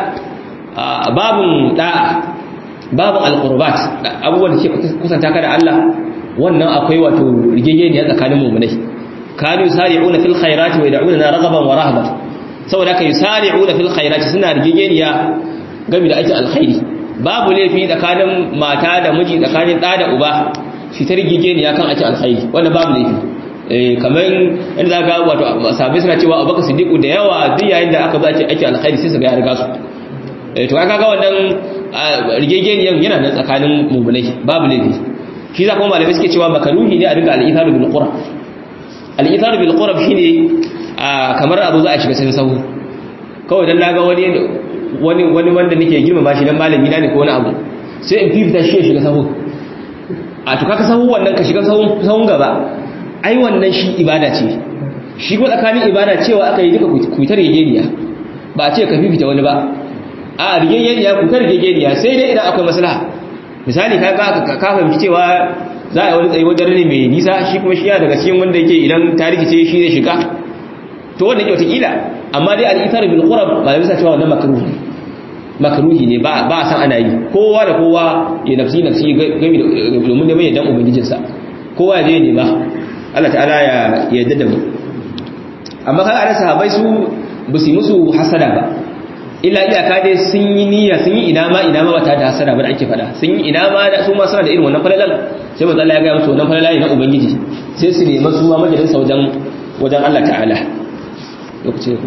babun da'a babun alqurbat abubuwan da ke kusanta ka da Allah wannan akwai wato rigegeniya tsakanin mu'minai kanu sari'una fil khairati wa yad'una raghaban wa rahaban saboda ka yusari'una fil khairati suna rigegeniya game da aikin alkhairi babu laifi tsakanin mata da miji tsakanin ɗa da uba shi ta rigegeniya kan aikin alkhairi wannan babu laifi eh kamar in za ga wato sahabbai suna cewa abubakar siddiqu da yawa duk yayin da aka zo ake aikin alkhairi sai su ga ya riga su eh to kaga wannan rigegeniyan yana nan tsakanin mu'minai babu laifi shi za kuma malamai suke cewa makaruhi ne a dinga al-itharu bil qurab al-itharu bil qurab shine kamar abu za a shiga cikin sahu kawai dan naga wani wani wani wanda nake girmama shi dan malami na ne ko wani abu sai in fifita shi ya shiga sahu a to kaka sahu wannan ka shiga sahun sahun gaba ai wannan shi ibada ce shi ko tsakanin ibada cewa aka yi duka ku ta rigeniya ba a ce ka fifita wani ba a rigeniya ku ta rigeniya sai dai idan akwai maslaha misali ka ka fahimci cewa za a yi wani tsayi wajen ne mai nisa shi kuma shi ya daga cikin wanda yake idan ta rikice shi zai shiga to wannan yake wataƙila amma dai al'itar bil qurab ba da bisa cewa wannan makruhi ne makruhi ne ba ba san ana yi kowa da kowa ya nafsi nafsi gami domin da mai dan ubangijin sa kowa ya je ne ba Allah ta'ala ya yarda da mu amma kan ana sahabbai su ba su musu hasada ba illa iyaka dai sun yi niyya sun yi ina ma ina ma ba ta da hasada ba da ake fada sun yi ina ma da su ma suna da irin wannan falalan sai manzo Allah ya ga musu wannan falala ne na ubangiji sai su nemi su ma majalisa wajen wajen Allah ta'ala lokaci ku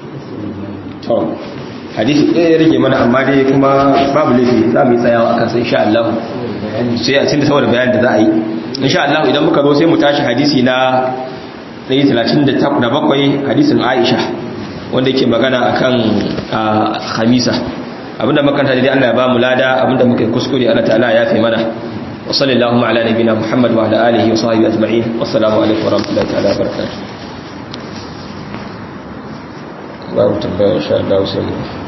to hadisi ɗaya rage mana amma dai kuma babu laifi za mu yi tsayawa akan sai insha Allah sai a cikin saboda bayanin da za a yi insha Allah idan muka zo sai mu tashi hadisi na 137 hadisin Aisha wanda yake magana akan khamisa abinda makanta dai Allah ya ba mu lada abinda muka kuskure Allah ta'ala ya fi mana wa sallallahu ala nabina Muhammad wa ala alihi wa sahbihi ajma'in wassalamu alaikum wa rahmatullahi ta'ala wa barakatuh babu tambaya insha Allah sai mu